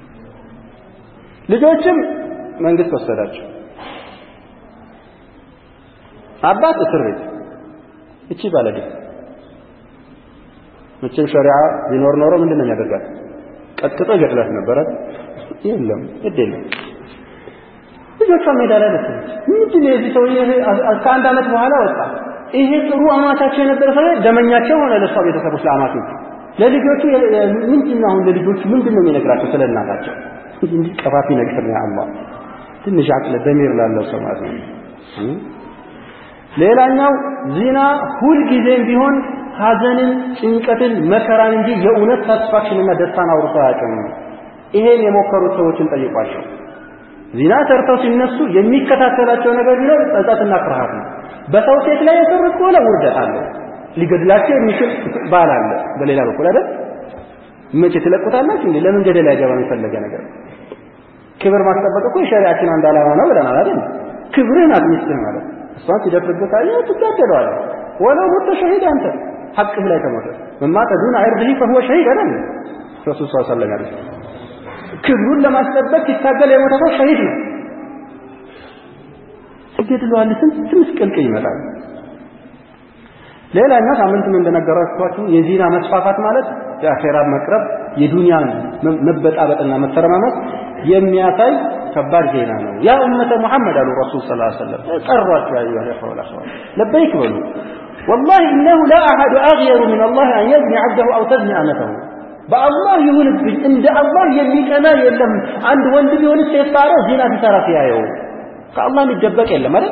ልጆችም መንግስት ወሰዳቸው። አባት እስር ቤት፣ እቺ ባለቤት መቼም ሸሪዓ ቢኖር ኖሮ ምንድን ነው የሚያደርጋት? ቀጥቅጦ ይገድላት ነበረ። የለም ግድ የለም። ልጆቿ ሜዳ ላይ ደሰች። ምንድን ነው የዚህ ሰውዬ ከአንድ ዓመት በኋላ ወጣ። ይሄ ጥሩ አማቻቸው የነበረ ሰው ደመኛቸው ሆነ። ለእሷ ቤተሰቦች ለአማቾቹ፣ ለልጆቹ ምንድን ነው አሁን ለልጆቹ ምንድን ነው የሚነግራቸው ስለ እናታቸው? እንዲህ ቀፋፊ ነገር ነው። አላህ ትንሽ አቅለ ደሚር ላለው ሰው ማለት ነው። ሌላኛው ዚና ሁልጊዜም ቢሆን ሐዘንን፣ ጭንቀትን፣ መከራን እንጂ የእውነት ሳትስፋክሽንና ደስታን አውርቶ አያውቅም። ይሄን የሞከሩት ሰዎችን ጠይቋቸው። ዚና ሰርተው ሲነሱ የሚከታተላቸው ነገር ቢኖር ጸጸትና ፍርሃት ነው። በሰው ሴት ላይ የሰሩት ከሆነ ውርደት አለ። ሊገድላቸው የሚችል ባል አለ። በሌላ በኩል አይደል መቼ ትለቁታላችሁ እንዴ? ለምን ገደል አይገባም? የፈለገ ነገር ክብር ማስጠበቅ እኮ የሸሪዓችን አንድ ዓላማ ነው ብለናል አይደል? ክብርህን አትሚስትህ ማለት እሷን ሲደፍርብህ ካየህ ትጋደለዋለህ። ወለው ሞተ ሸሂድ አንተ ሐቅህ ላይ ከሞተ መማተ ዱነ ዒርዲሂ ፈሁወ ሸሂድ አይደል? ረሱል ሰለላሁ ዐለይሂ ወሰለም ክብሩን ለማስጠበቅ ሲታገል የሞተ ሰው ሸሂድ ነው። ትገድለዋለህ። ስንት ምስቅልቅል ይመጣል። ሌላኛው ሳምንትም እንደነገራችኋችሁ የዚና መስፋፋት ማለት የአኼራ መቅረብ የዱንያን መበጣበጥና መተረማመስ የሚያሳይ ከባድ ዜና ነው። ያ ኡመተ ሙሐመድ አሉ ረሱል ሰለላሁ ዐለይሂ ወሰለም ጠሯቸው። ያ አዩሃ ኢኽዋ ወልአኽዋት ለበይክ በሉ ወላሂ ኢነሁ ላ አሐዱ አግየሩ ሚን አላህ አን የዝኒ ዐብደሁ አው ተዝኒ አመተሁ በአላህ ይሁንብኝ እንደ አላህ የሚቀና የለም። አንድ ወንድ ቢሆን ሴት ባሪያ ዚና ሲሰራ ሲያየው ከአላህ የሚደበቅ የለም አይደል?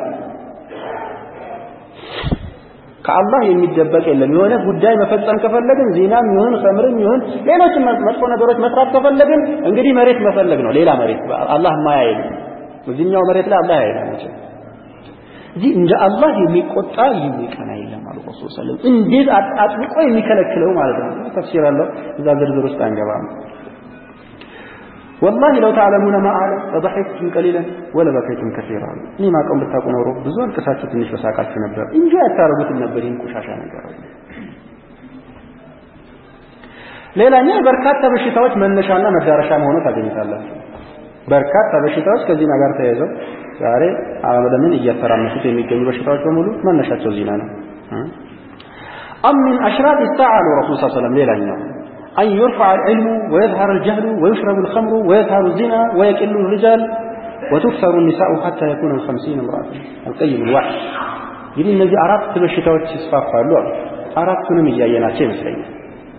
ከአላህ የሚደበቅ የለም። የሆነ ጉዳይ መፈጸም ከፈለግን ዚናም ይሁን ኸምርም ይሁን ሌሎችም መጥፎ ነገሮች መስራት ከፈለግን እንግዲህ መሬት መፈለግ ነው። ሌላ መሬት አላህ ማያይ እዚህኛው መሬት ላይ አላህ ያይል እዚህ እንደ አላህ የሚቆጣ የሚቀና የለም አሉ ረሱል ሰለላሁ ዐለይሂ ወሰለም። እንዴት አጥብቆ የሚከለክለው ማለት ነው። ተፍሲር አለው እዛ ዝርዝር ውስጥ አንገባም። ወላሂ ለው ተዕለሙነ ማ አዕለም ለደሐክቱም ቀሊለን ወለበከይቱም ከሲራ እኔ ማቀውን ብታውቁ ኖሮ ብዙ አልቅሳችሁ ትንሽ በሳቃችሁ ነበር እንጂ አታረጉትም ነበር ይህን ቆሻሻ ነገር። ሌላኛው በርካታ በሽታዎች መነሻና መዳረሻ መሆኑ ታገኝታላችሁ። በርካታ በሽታዎች ከዚና ጋር ተያይዘው ዛሬ ዓለምን እያተራመሱት የሚገኙ በሽታዎች በሙሉ መነሻቸው ዚና ነው። አም ሚን አሽራጥ ሰዓ አሉ ረሱል ሰለላሁ ዐለይሂ ወሰለም ሌላኛው أن يرفع العلم ويظهر الجهل ويشرب الخمر ويظهر الزنا ويقل الرجال وتكثر النساء حتى يكون الخمسين امرأة القيم الواحد እንግዲህ እነዚህ አራት በሽታዎች ይስፋፋሉ አሉ። አራቱንም እያየናቸው ይመስለኛል።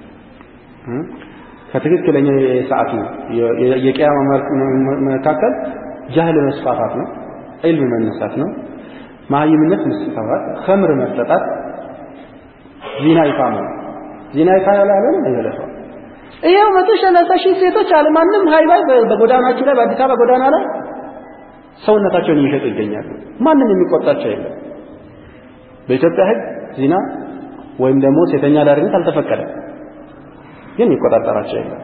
ከትክክለኛ የሰዓቱ የቅያማ መካከል ጃህል መስፋፋት ነው፣ ዒልም መነሳት ነው፣ መሀይምነት መስፋፋት፣ ኸምር መጠጣት፣ ዚና ይፋ መሆን ዚና ይፋ ያላለን አይገለጸውም። ይሄው መቶ ሰላሳ ሺህ ሴቶች አለ ማንም ሃይባይ በጎዳናችሁ ላይ በአዲስ አበባ ጎዳና ላይ ሰውነታቸውን እየሸጡ ይገኛሉ። ማንም የሚቆጣቸው የለም። በኢትዮጵያ ሕግ ዚና ወይም ደግሞ ሴተኛ አዳሪነት አልተፈቀደም፣ ግን የሚቆጣጠራቸው የለም።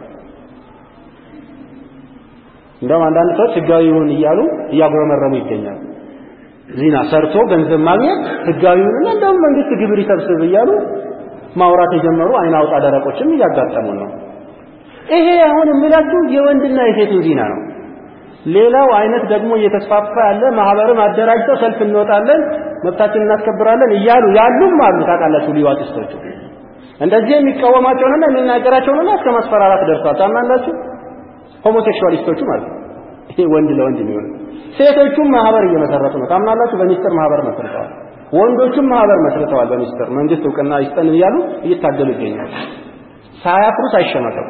እንደውም አንዳንድ ሰዎች ህጋዊ ይሁን እያሉ እያጉረመረሙ ይገኛሉ። ዚና ሰርቶ ገንዘብ ማግኘት ህጋዊ ይሁንና እንደውም መንግስት ግብር ይሰብስብ እያሉ ማውራት የጀመሩ አይን አውጣ ደረቆችም እያጋጠሙን ነው። ይሄ አሁን የምላችሁ የወንድና የሴቱን ዚና ነው። ሌላው አይነት ደግሞ እየተስፋፋ ያለ ማህበርም አደራጅተው ሰልፍ እንወጣለን፣ መብታችን እናስከብራለን እያሉ ያሉም አሉ። ታውቃላችሁ ሊዋጢስቶቹ እንደዚህ የሚቃወማቸውንና የሚናገራቸውንና እስከ ማስፈራራት ደርሷል። ታምናላችሁ? ሆሞሴክሹዋሊስቶቹ ማለት ነው። ይሄ ወንድ ለወንድ የሚሆን ሴቶቹም ማህበር እየመሰረቱ ነው። ታምናላችሁ? በሚስጥር ማህበር መስርተዋል። ወንዶቹም ማህበር መስርተዋል። በሚስጥር መንግስት እውቅና ይስጠን እያሉ እየታገሉ ይገኛሉ። ሳያፍሩ ሳይሸማቀቁ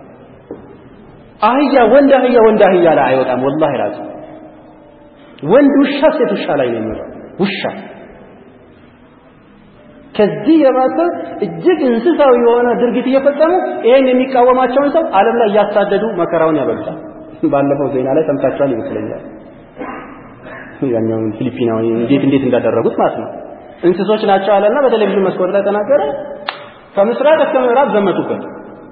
አህያ ወንድ አህያ ወንድ አህያ ላይ አይወጣም። ወላሂ ላዚ ወንድ ውሻ ሴት ውሻ ላይ ነው የሚወጣው። ውሻ ከዚህ የባሰ እጅግ እንስሳዊ የሆነ ድርጊት እየፈጸሙ ይሄን የሚቃወማቸውን ሰው ዓለም ላይ እያሳደዱ መከራውን ያበሉታል። ባለፈው ዜና ላይ ሰምታችኋል ይመስለኛል። ያኛውን ፊሊፒናዊ እንዴት እንዴት እንዳደረጉት ማለት ነው። እንስሶች ናቸው አለና በቴሌቪዥን መስኮት ላይ ተናገረ። ከምስራቅ እስከ ምዕራብ ዘመቱበት።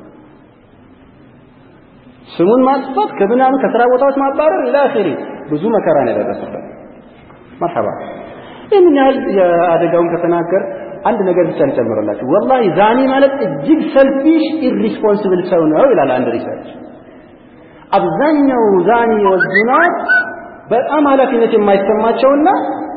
ስሙን ማጥፋት ከምናምን ከስራ ቦታዎች ማባረር ኢላ አኺሪ ብዙ መከራ ነው የደረሰበት። መርሐባ ይህን ያህል የአደጋውን ከተናገር አንድ ነገር ብቻ ልጨምርላችሁ። ወላሂ ዛኒ ማለት እጅግ ሰልፊሽ ኢሪስፖንሲብል ሰው ነው ይላል አንድ ሪሰርች። አብዛኛው ዛኒ ወዝናት በጣም ኃላፊነት የማይሰማቸውና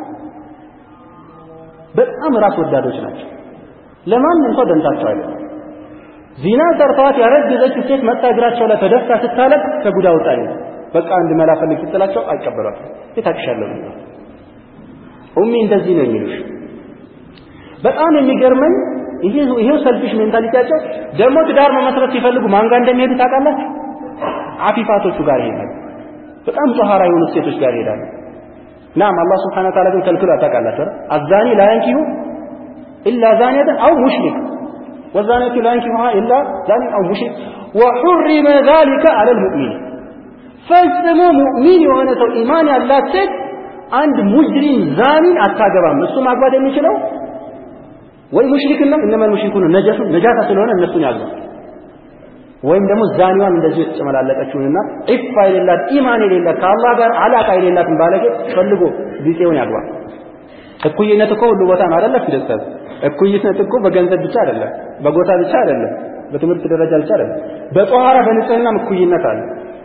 በጣም ራስ ወዳዶች ናቸው። ለማንም ሰው ደንታቸው አይደለም። ዚና ሰርተዋት ያረገዘች ሴት መጣ እግራቸው ላይ ተደፍታ ስታለቅ ከጉዳ ውጣኝ በቃ አንድ መላ ፈልግ ስትላቸው አይቀበሏትም። የታቅሻለሁ ኡሚ እንደዚህ ነው የሚሉሽ። በጣም የሚገርመኝ ይሄው ሰልፊሽ ሜንታሊቲያቸው ደግሞ ትዳር መመስረት ሲፈልጉ ማን ጋር እንደሚሄዱ ታውቃላችሁ? አፊፋቶቹ ጋር ይሄዳሉ። በጣም ጧሃራ የሆኑ ሴቶች ጋር ይሄዳሉ። ናም አላህ ስብሐነ ወተዓላ ግን ከልክሎ ታውቃላችሁ። አዛኒ ላ የንኪሁ ኢላ ዛኒየተን አው ሙሽሪክ ወዛኒየቱ ላ የንኪሁሃ ኢላ ዛኒ አው ሙሽሪክ ወሑሪመ ዛሊከ ዐለል ሙእሚን ፈጽሞ ሙእሚን የሆነ ሰው ኢማን ያላት ሴት አንድ ሙጅሪም ዛኒን አታገባም። እሱ ማግባት የሚችለው ወይ ሙሽሪክና እነማል ሙሽሪኩን ነጃሱ ነጃሳ ስለሆነ እነሱን ያዙ። ወይም ደግሞ ዛኒዋን እንደዚህ የተጨመላለቀችውንና ዒፋ የሌላት ኢማን የሌላት ከአላህ ጋር አላቃ የሌላትን ባለጌ ፈልጎ ቢጤውን ያግባ። እኩይነት እኮ ሁሉ ቦታ ነው አይደለ? ፊደስተት እኩይነት እኮ በገንዘብ ብቻ አይደለም፣ በጎታ ብቻ አይደለም፣ በትምህርት ደረጃ ብቻ አይደለም። በጧሃራ በንጽህናም እኩይነት አለ።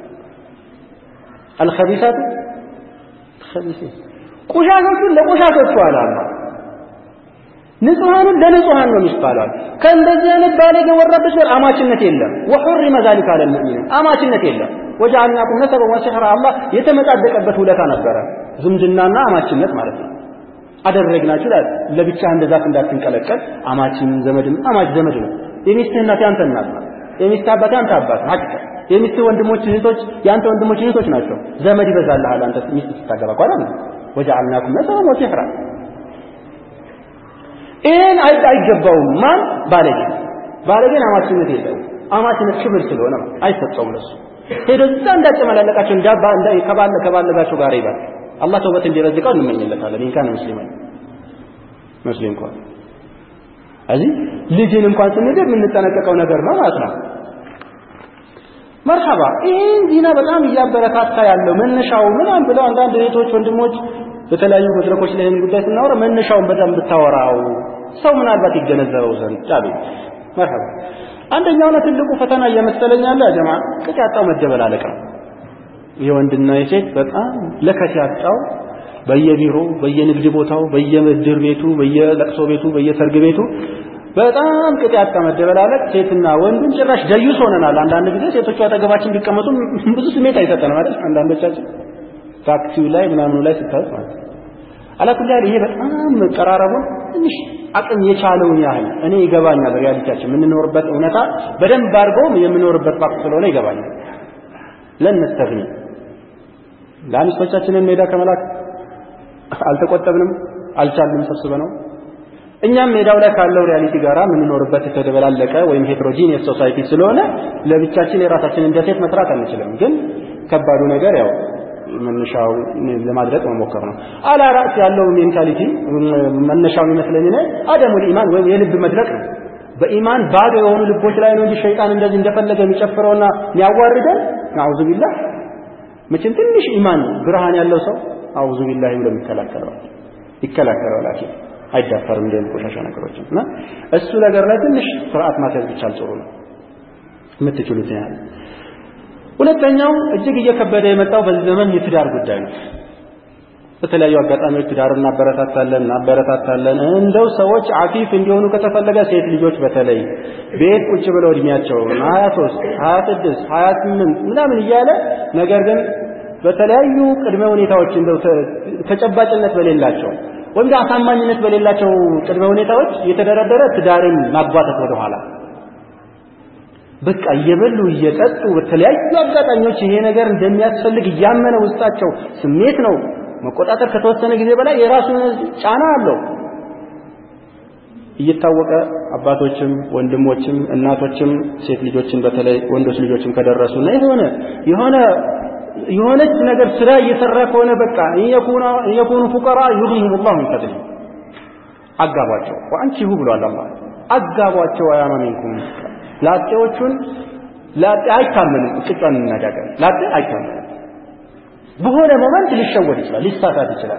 አልኸቢሳቱ ኸቢሲን ቆሻሾቹን ለቆሻሾቹ አለ አላህ ንጹሃኑን ለንጹሃን ነው የሚባለው። ከእንደዚህ አይነት ባለጌ ወራዶች ጋር አማችነት የለም። ወሑሪመ ዛሊከ ዐለል ሙእሚኒን አማችነት የለም። ወጀዐልናኩም ነሰበን ወሲሕራ አላህ የተመጻደቀበት ውለታ ነበረ። ዝምድናና አማችነት ማለት ነው። አደረግናችሁ ለብቻ እንደ ዛፍ እንዳትንቀለቀል አማችን ዘመድም አማች ዘመድ ነው። የሚስትህ እናት ያንተ እናት ናት። የሚስትህ አባት ያንተ አባት ነው። ሐቂቃ የሚስትህ ወንድሞች እህቶች ያንተ ወንድሞች እህቶች ናቸው። ዘመድ ይበዛልሃል አንተ ሚስት ስታገባ እኮ አይደል? ወጀዐልናኩም ነሰበን ወሲሕራ ይሄን አይገባውም። ማን ባለጌ ባለጌን አማችነት የለውም። አማችነት ክብር ስለሆነ አይሰጠውም ለሱ ሄዶ እዛ እንዳጨመላለቃቸው እንዳባ እንዳ ከባለ ከባለጋቸው ጋር ይባል አላህ ተውበት እንዲረዝቀው እንመኝለታለን። ኢንካን ሙስሊማን ሙስሊም እንኳን እዚህ ልጅን እንኳን ስንድር የምንጠነቀቀው ነገር ነው ማለት ነው። መርሐባ ይህን ዚና በጣም እያበረታታ ያለው መነሻው ምናምን ብለው አንዳንድ እህቶች ወንድሞች በተለያዩ መድረኮች ላይ ይህን ጉዳይ ስናወራ መነሻውን በጣም ብታወራው ሰው ምናልባት ይገነዘበው ዘንድ ጫቤ መርሐባ አንደኛውና ትልቁ ፈተና እየመሰለኝ ያለ ጀማ ቅጥ ያጣው መደበላለቅ ነው። የወንድና የሴት በጣም ለከት ያጣው በየቢሮ በየንግድ ቦታው በየምድር ቤቱ በየለቅሶ ቤቱ በየሰርግ ቤቱ በጣም ቅጥ ያጣ መደበላለቅ ሴትና ወንዱን ጭራሽ ደዩስ ሆነናል። አንዳንድ ጊዜ ሴቶቹ አጠገባችን ቢቀመጡ ብዙ ስሜት አይሰጠንም አይደል? አንዳንዶቻችን ታክሲው ላይ ምናምኑ ላይ ስታዩት ማለት ነው። አላኩል ያህል ይሄ በጣም መቀራረቡን ትንሽ አቅም የቻለውን ያህል እኔ ይገባኛል። ሪያሊቲያችን የምንኖርበት እውነታ በደንብ አድርጎ የምንኖርበት ፋክት ስለሆነ ይገባኛል። ለነስተግኒ ለአሚስቶቻችንን ሜዳ ከመላክ አልተቆጠብንም፣ አልቻልንም ሰብስበ ነው። እኛም ሜዳው ላይ ካለው ሪያሊቲ ጋር የምንኖርበት የተደበላለቀ ወይም ሄትሮጂኒየስ ሶሳይቲ ስለሆነ ለብቻችን የራሳችንን ደሴት መስራት አንችልም። ግን ከባዱ ነገር ያው መነሻው ለማድረግ መሞከር ነው። አላ ራስ ያለው ሜንታሊቲ መነሻው ይመስለኝ ነው አደሙል ኢማን ወይም የልብ መድረቅ ነው። በኢማን ባዶ የሆኑ ልቦች ላይ ነው እንጂ ሸይጣን እንደዚህ እንደፈለገ የሚጨፍረውና የሚያዋርደን አውዙ ቢላህ መቼም ትንሽ ኢማን ብርሃን ያለው ሰው አውዙ ቢላህ ብሎ ይከላከለዋል ይከላከለዋል ላኪን አይዳፈርም እንደ ቆሻሻ ነገሮችን እና እሱ ነገር ላይ ትንሽ ስርዓት ማስያዝ ብቻል ጥሩ ነው የምትችሉት ያህል ሁለተኛው እጅግ እየከበደ የመጣው በዚህ ዘመን የትዳር ጉዳይ ነው። በተለያዩ አጋጣሚዎች ትዳር እናበረታታለን እናበረታታለን። እንደው ሰዎች አፊፍ እንዲሆኑ ከተፈለገ ሴት ልጆች በተለይ ቤት ቁጭ ብለው እድሜያቸው 23 26 28 ምናምን እያለ ነገር ግን በተለያዩ ቅድመ ሁኔታዎች እንደው ተጨባጭነት በሌላቸው ወይም አሳማኝነት በሌላቸው ቅድመ ሁኔታዎች የተደረደረ ትዳርን ማጓተት ወደኋላ በቃ እየበሉ እየጠጡ በተለያዩ አጋጣሚዎች ይሄ ነገር እንደሚያስፈልግ እያመነ ውስጣቸው ስሜት ነው መቆጣጠር ከተወሰነ ጊዜ በላይ የራሱ ጫና አለው እየታወቀ አባቶችም ወንድሞችም እናቶችም ሴት ልጆችን በተለይ ወንዶች ልጆችም ከደረሱና የሆነ የሆነ የሆነች ነገር ስራ እየሰራ ከሆነ በቃ የኩኑ ፉቀራ ዩግኒሁም ላሁ ሚን ፈድሊ አጋቧቸው ወአንቺሁ ብሏል አላህ አጋቧቸው አያማ ሚንኩም ላጤዎቹን ላጤ አይታመንም። ቅጫን እንነጋገር። ላጤ አይታመንም። በሆነ ሞመንት ሊሸወድ ይችላል፣ ሊሳሳት ይችላል።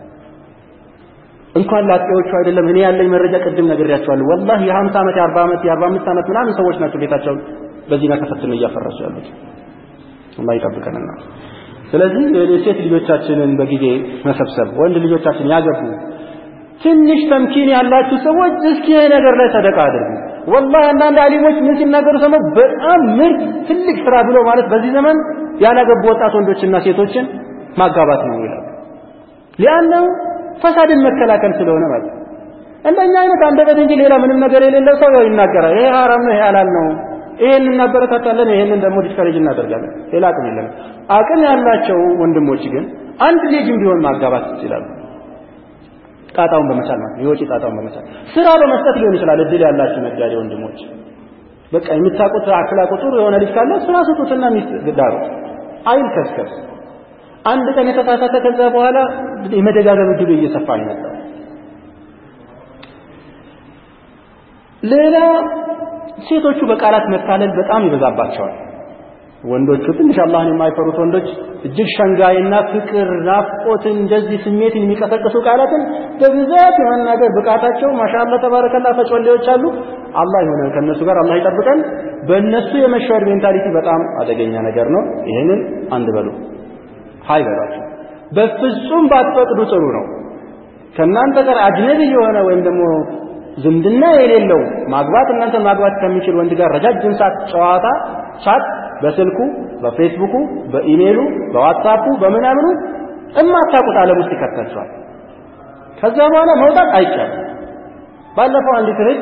እንኳን ላጤዎቹ አይደለም እኔ ያለኝ መረጃ ቅድም ነግሬያቸዋለሁ። ወላሂ የ50 ዓመት የ40 ዓመት የ45 ዓመት ምናምን ሰዎች ናቸው ቤታቸውን በዚህና ተፈትነው እያፈረሱ ያሉት። አላህ ይጠብቀንና ስለዚህ የሴት ልጆቻችንን በጊዜ መሰብሰብ ወንድ ልጆቻችን ያገቡ ትንሽ ተምኪን ያላችሁ ሰዎች እስኪ ይሄ ነገር ላይ ሰደቃ አድርጉ። ወላሂ አንዳንድ አሊሞች ምን ሲናገሩ ሰማሁ። በጣም ምርጥ ትልቅ ስራ ብሎ ማለት በዚህ ዘመን ያላገቡ ወጣት ወንዶችና ሴቶችን ማጋባት ነው ይላል። ሊአነው ፈሳድን መከላከል ስለሆነ ማለት እንደኛ አይነት አንደበት እንጂ ሌላ ምንም ነገር የሌለው ሰው ያው ይናገራል። ይሄ ሐራም ነው፣ ይሄ ሐላል ነው፣ ይሄን እናበረታታለን፣ ይሄንን ደግሞ ዲስከሬጅ እናደርጋለን። ሌላ አቅም የለም። አቅም ያላቸው ወንድሞች ግን አንድ ልጅም ቢሆን ማጋባት ይችላሉ። ጣጣውን በመቻል ማለት የወጪ ጣጣውን በመቻል ስራ በመስጠት ሊሆን ይችላል። እድል ያላችሁ ነጋዴ ወንድሞች በቃ የምታውቁት አክላቁ ጥሩ የሆነ ልጅ ካለ ስራ ስጡትና ሚስት ዳሩት። አይልከስከስ። አንድ ቀን የተሳሳተ ከዛ በኋላ የመደጋገም እድሉ እየሰፋ ነው የመጣው። ሌላ ሴቶቹ በቃላት መታለል በጣም ይበዛባቸዋል። ወንዶቹ ትንሽ አላህን የማይፈሩት ወንዶች እጅግ ሸንጋይና ፍቅር፣ ናፍቆትን እንደዚህ ስሜትን የሚቀሰቅሱ ቃላትን በብዛት የመናገር ብቃታቸው ማሻአላ ተባረከላ ተጮሌዎች አሉ። አላህ የሆነ ከነሱ ጋር አላህ ይጠብቀን። በእነሱ የመሸወድ ሜንታሊቲ በጣም አደገኛ ነገር ነው። ይህንን አንድ በሉ ሀይ በሏቸው። በፍጹም ባትፈቅዱ ጥሩ ነው። ከእናንተ ጋር አጅነቢ የሆነ ወይም ደግሞ ዝምድና የሌለው ማግባት እናንተ ማግባት ከሚችል ወንድ ጋር ረጃጅም ሰዓት ጨዋታ ቻት በስልኩ በፌስቡኩ በኢሜሉ በዋትሳፑ በምናምኑ እማታውቁት ዓለም ውስጥ ይከተቷል። ከዛ በኋላ መውጣት አይቻልም። ባለፈው አንዲት እህት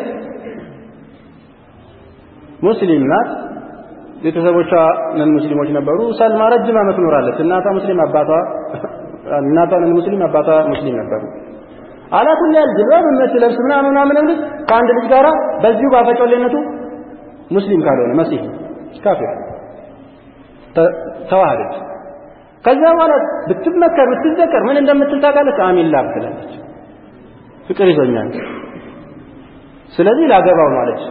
ሙስሊም ናት። ቤተሰቦቿ ነን ሙስሊሞች ነበሩ። ሰልማ ረጅም ዓመት ኖራለች። እናቷ ሙስሊም አባቷ እናቷ ነን ሙስሊም አባቷ ሙስሊም ነበሩ። አላኩል ያል ጅልባብ የምትለብስ ምናምን ምናምን ልጅ ከአንድ ልጅ ጋራ በዚሁ ባፈጮሌነቱ ሙስሊም ካልሆነ መሲህ ካፊር ተዋህደች። ከዛ በኋላ ብትመከር ብትዘከር ምን እንደምትል ታውቃለች? አሚን ላብ ትላለች። ፍቅር ይዞኛል፣ ስለዚህ ላገባው ማለች።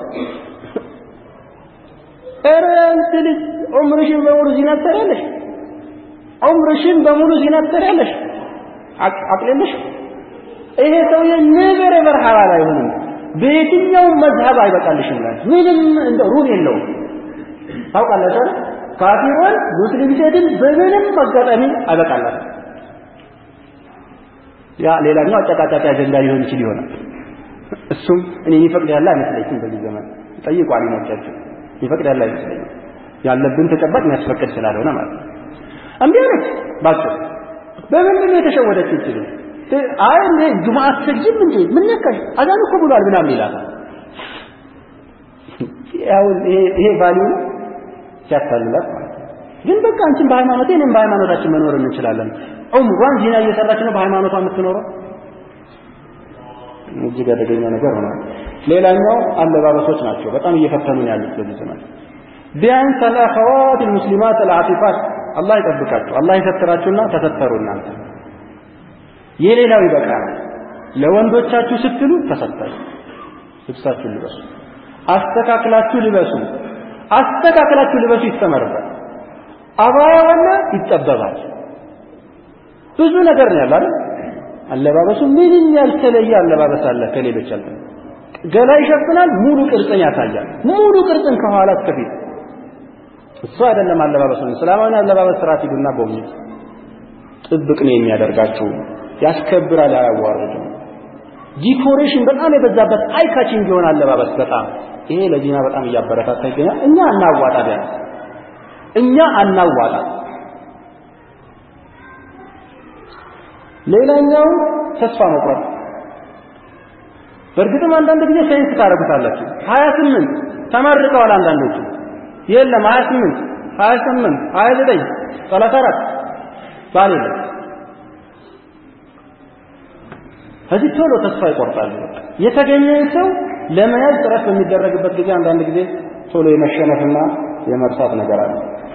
ኧረ አንቺ ልጅ ዑምርሽን በሙሉ ዚና ትሰሪያለሽ፣ ዑምርሽን በሙሉ ዚና ትሰሪያለሽ። አቅልልሽ ይሄ ሰውዬ ነገር መርሐባ አይሆንም። በየትኛውም መዝሀብ አይበቃልሽም ማለት ምንም እንደ ሩል የለውም። ታውቃላችሁ ካፊሮን ሙስሊም ሴትን በምንም አጋጣሚ አይበቃላት። ያ ሌላኛው አጨቃጫቂ አጀንዳ ሊሆን ይችል ይሆናል። እሱም እኔ የሚፈቅድ ያለ አይመስለኝም። በዚህ ዘመን ጠይቁ አሊሞቻችሁ የሚፈቅድ ያለ አይመስለኝም። ያለብን ተጨባጭ የሚያስፈቅድ ስላልሆነ ማለት ነው። እምቢ አለች። ባጭሩ በምንድን ነው የተሸወደች ይችላል አይ እንዴ ጁምዓ አትሰግጂም እንዴ ምን ነካሽ አዛን እኮ ብሏል ምናምን ይላታል ያው ይሄ ቫልዩ ሲያታልላት ማለት ነው ግን በቃ አንቺም በሃይማኖቴ እኔም በሃይማኖታችን መኖር እንችላለን ዑምሯን ዚና እየሰራች ነው በሃይማኖቷ የምትኖረው እጅግ አደገኛ ነገር ሆኗል ሌላኛው አለባበሶች ናቸው በጣም እየፈተኑን ያሉት በዚህ ዘመን ቢያንስ አልአኸዋት ልሙስሊማት አልዓፊፋት አላህ ይጠብቃችሁ አላህ ይሰትራችሁና ተሰተሩ እናንተ የሌላው ይበቃል። ለወንዶቻችሁ ስትሉ ተሰጣችሁ። ልብሳችሁን ልበሱ፣ አስተካክላችሁ ልበሱ። አስተካክላችሁ ልበሱ ይስተመርበት። አባያዋና ይጠበባል። ብዙ ነገር ነው ያለው አይደል? አለባበሱ ምንም ያልተለየ አለባበስ አለ ከሌሎች አለ። ገላ ይሸፍናል፣ ሙሉ ቅርጽን ያሳያል። ሙሉ ቅርጽን ከኋላ እስከፊት እሱ አይደለም አለባበሱ። እስላማዊ አለባበስ ስርዓት ሂዱና ጎብኙት። ጥብቅ ነው የሚያደርጋችሁ ያስከብራል፣ አያዋርድም። ዲኮሬሽን በጣም የበዛበት አይካችን ቢሆን አለባበስ በጣም ይሄ ለዚና በጣም እያበረታታ ይገኛል። እኛ አናዋጣ ቢያንስ እኛ አናዋጣ። ሌላኛው ተስፋ መቁረጥ። በእርግጥም አንዳንድ ጊዜ ሳይንስ ታደርጉታላችሁ። ሀያ ስምንት ተመርቀዋል አንዳንዶቹ የለም ሀያ ስምንት ሀያ ስምንት ሀያ ዘጠኝ ሰላሳ አራት ባል የለም ከዚህ ቶሎ ተስፋ ይቆርጣሉ። የተገኘን ሰው ለመያዝ ጥረት በሚደረግበት ጊዜ አንዳንድ ጊዜ ቶሎ የመሸነፍና የመርሳት ነገር አለ።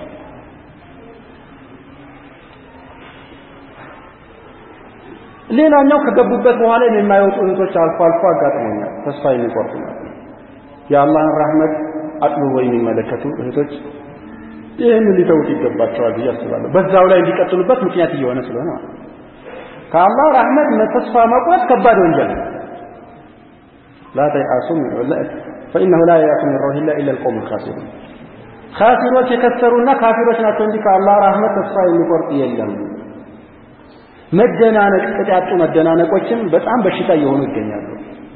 ሌላኛው ከገቡበት በኋላ የማይወጡ እህቶች አልፎ አልፎ አጋጥሞኛል። ተስፋ የሚቆርጡ ማለት ነው። የአላህን rahmet አጥብቦ የሚመለከቱ እህቶች ይህን ሊተውት ይገባቸዋል ብዬ አስባለሁ። በዛው ላይ እንዲቀጥሉበት ምክንያት እየሆነ ስለሆነ ማለት ነው። ከአላህ ረህመት ተስፋ መቁረጥ ከባድ ወንጀል ነው። ላ ተይአሱ ፈኢነሁ ላ የያሱ ሚን ረውሒላ ኢላ ልቀውም ልካሲሩን ካፊሮች የከሰሩና ካፊሮች ናቸው እንጂ ከአላህ ረህመት ተስፋ የሚቆርጥ የለም። መደናነቅ፣ ቅጥ ያጡ መደናነቆችም በጣም በሽታ እየሆኑ ይገኛሉ።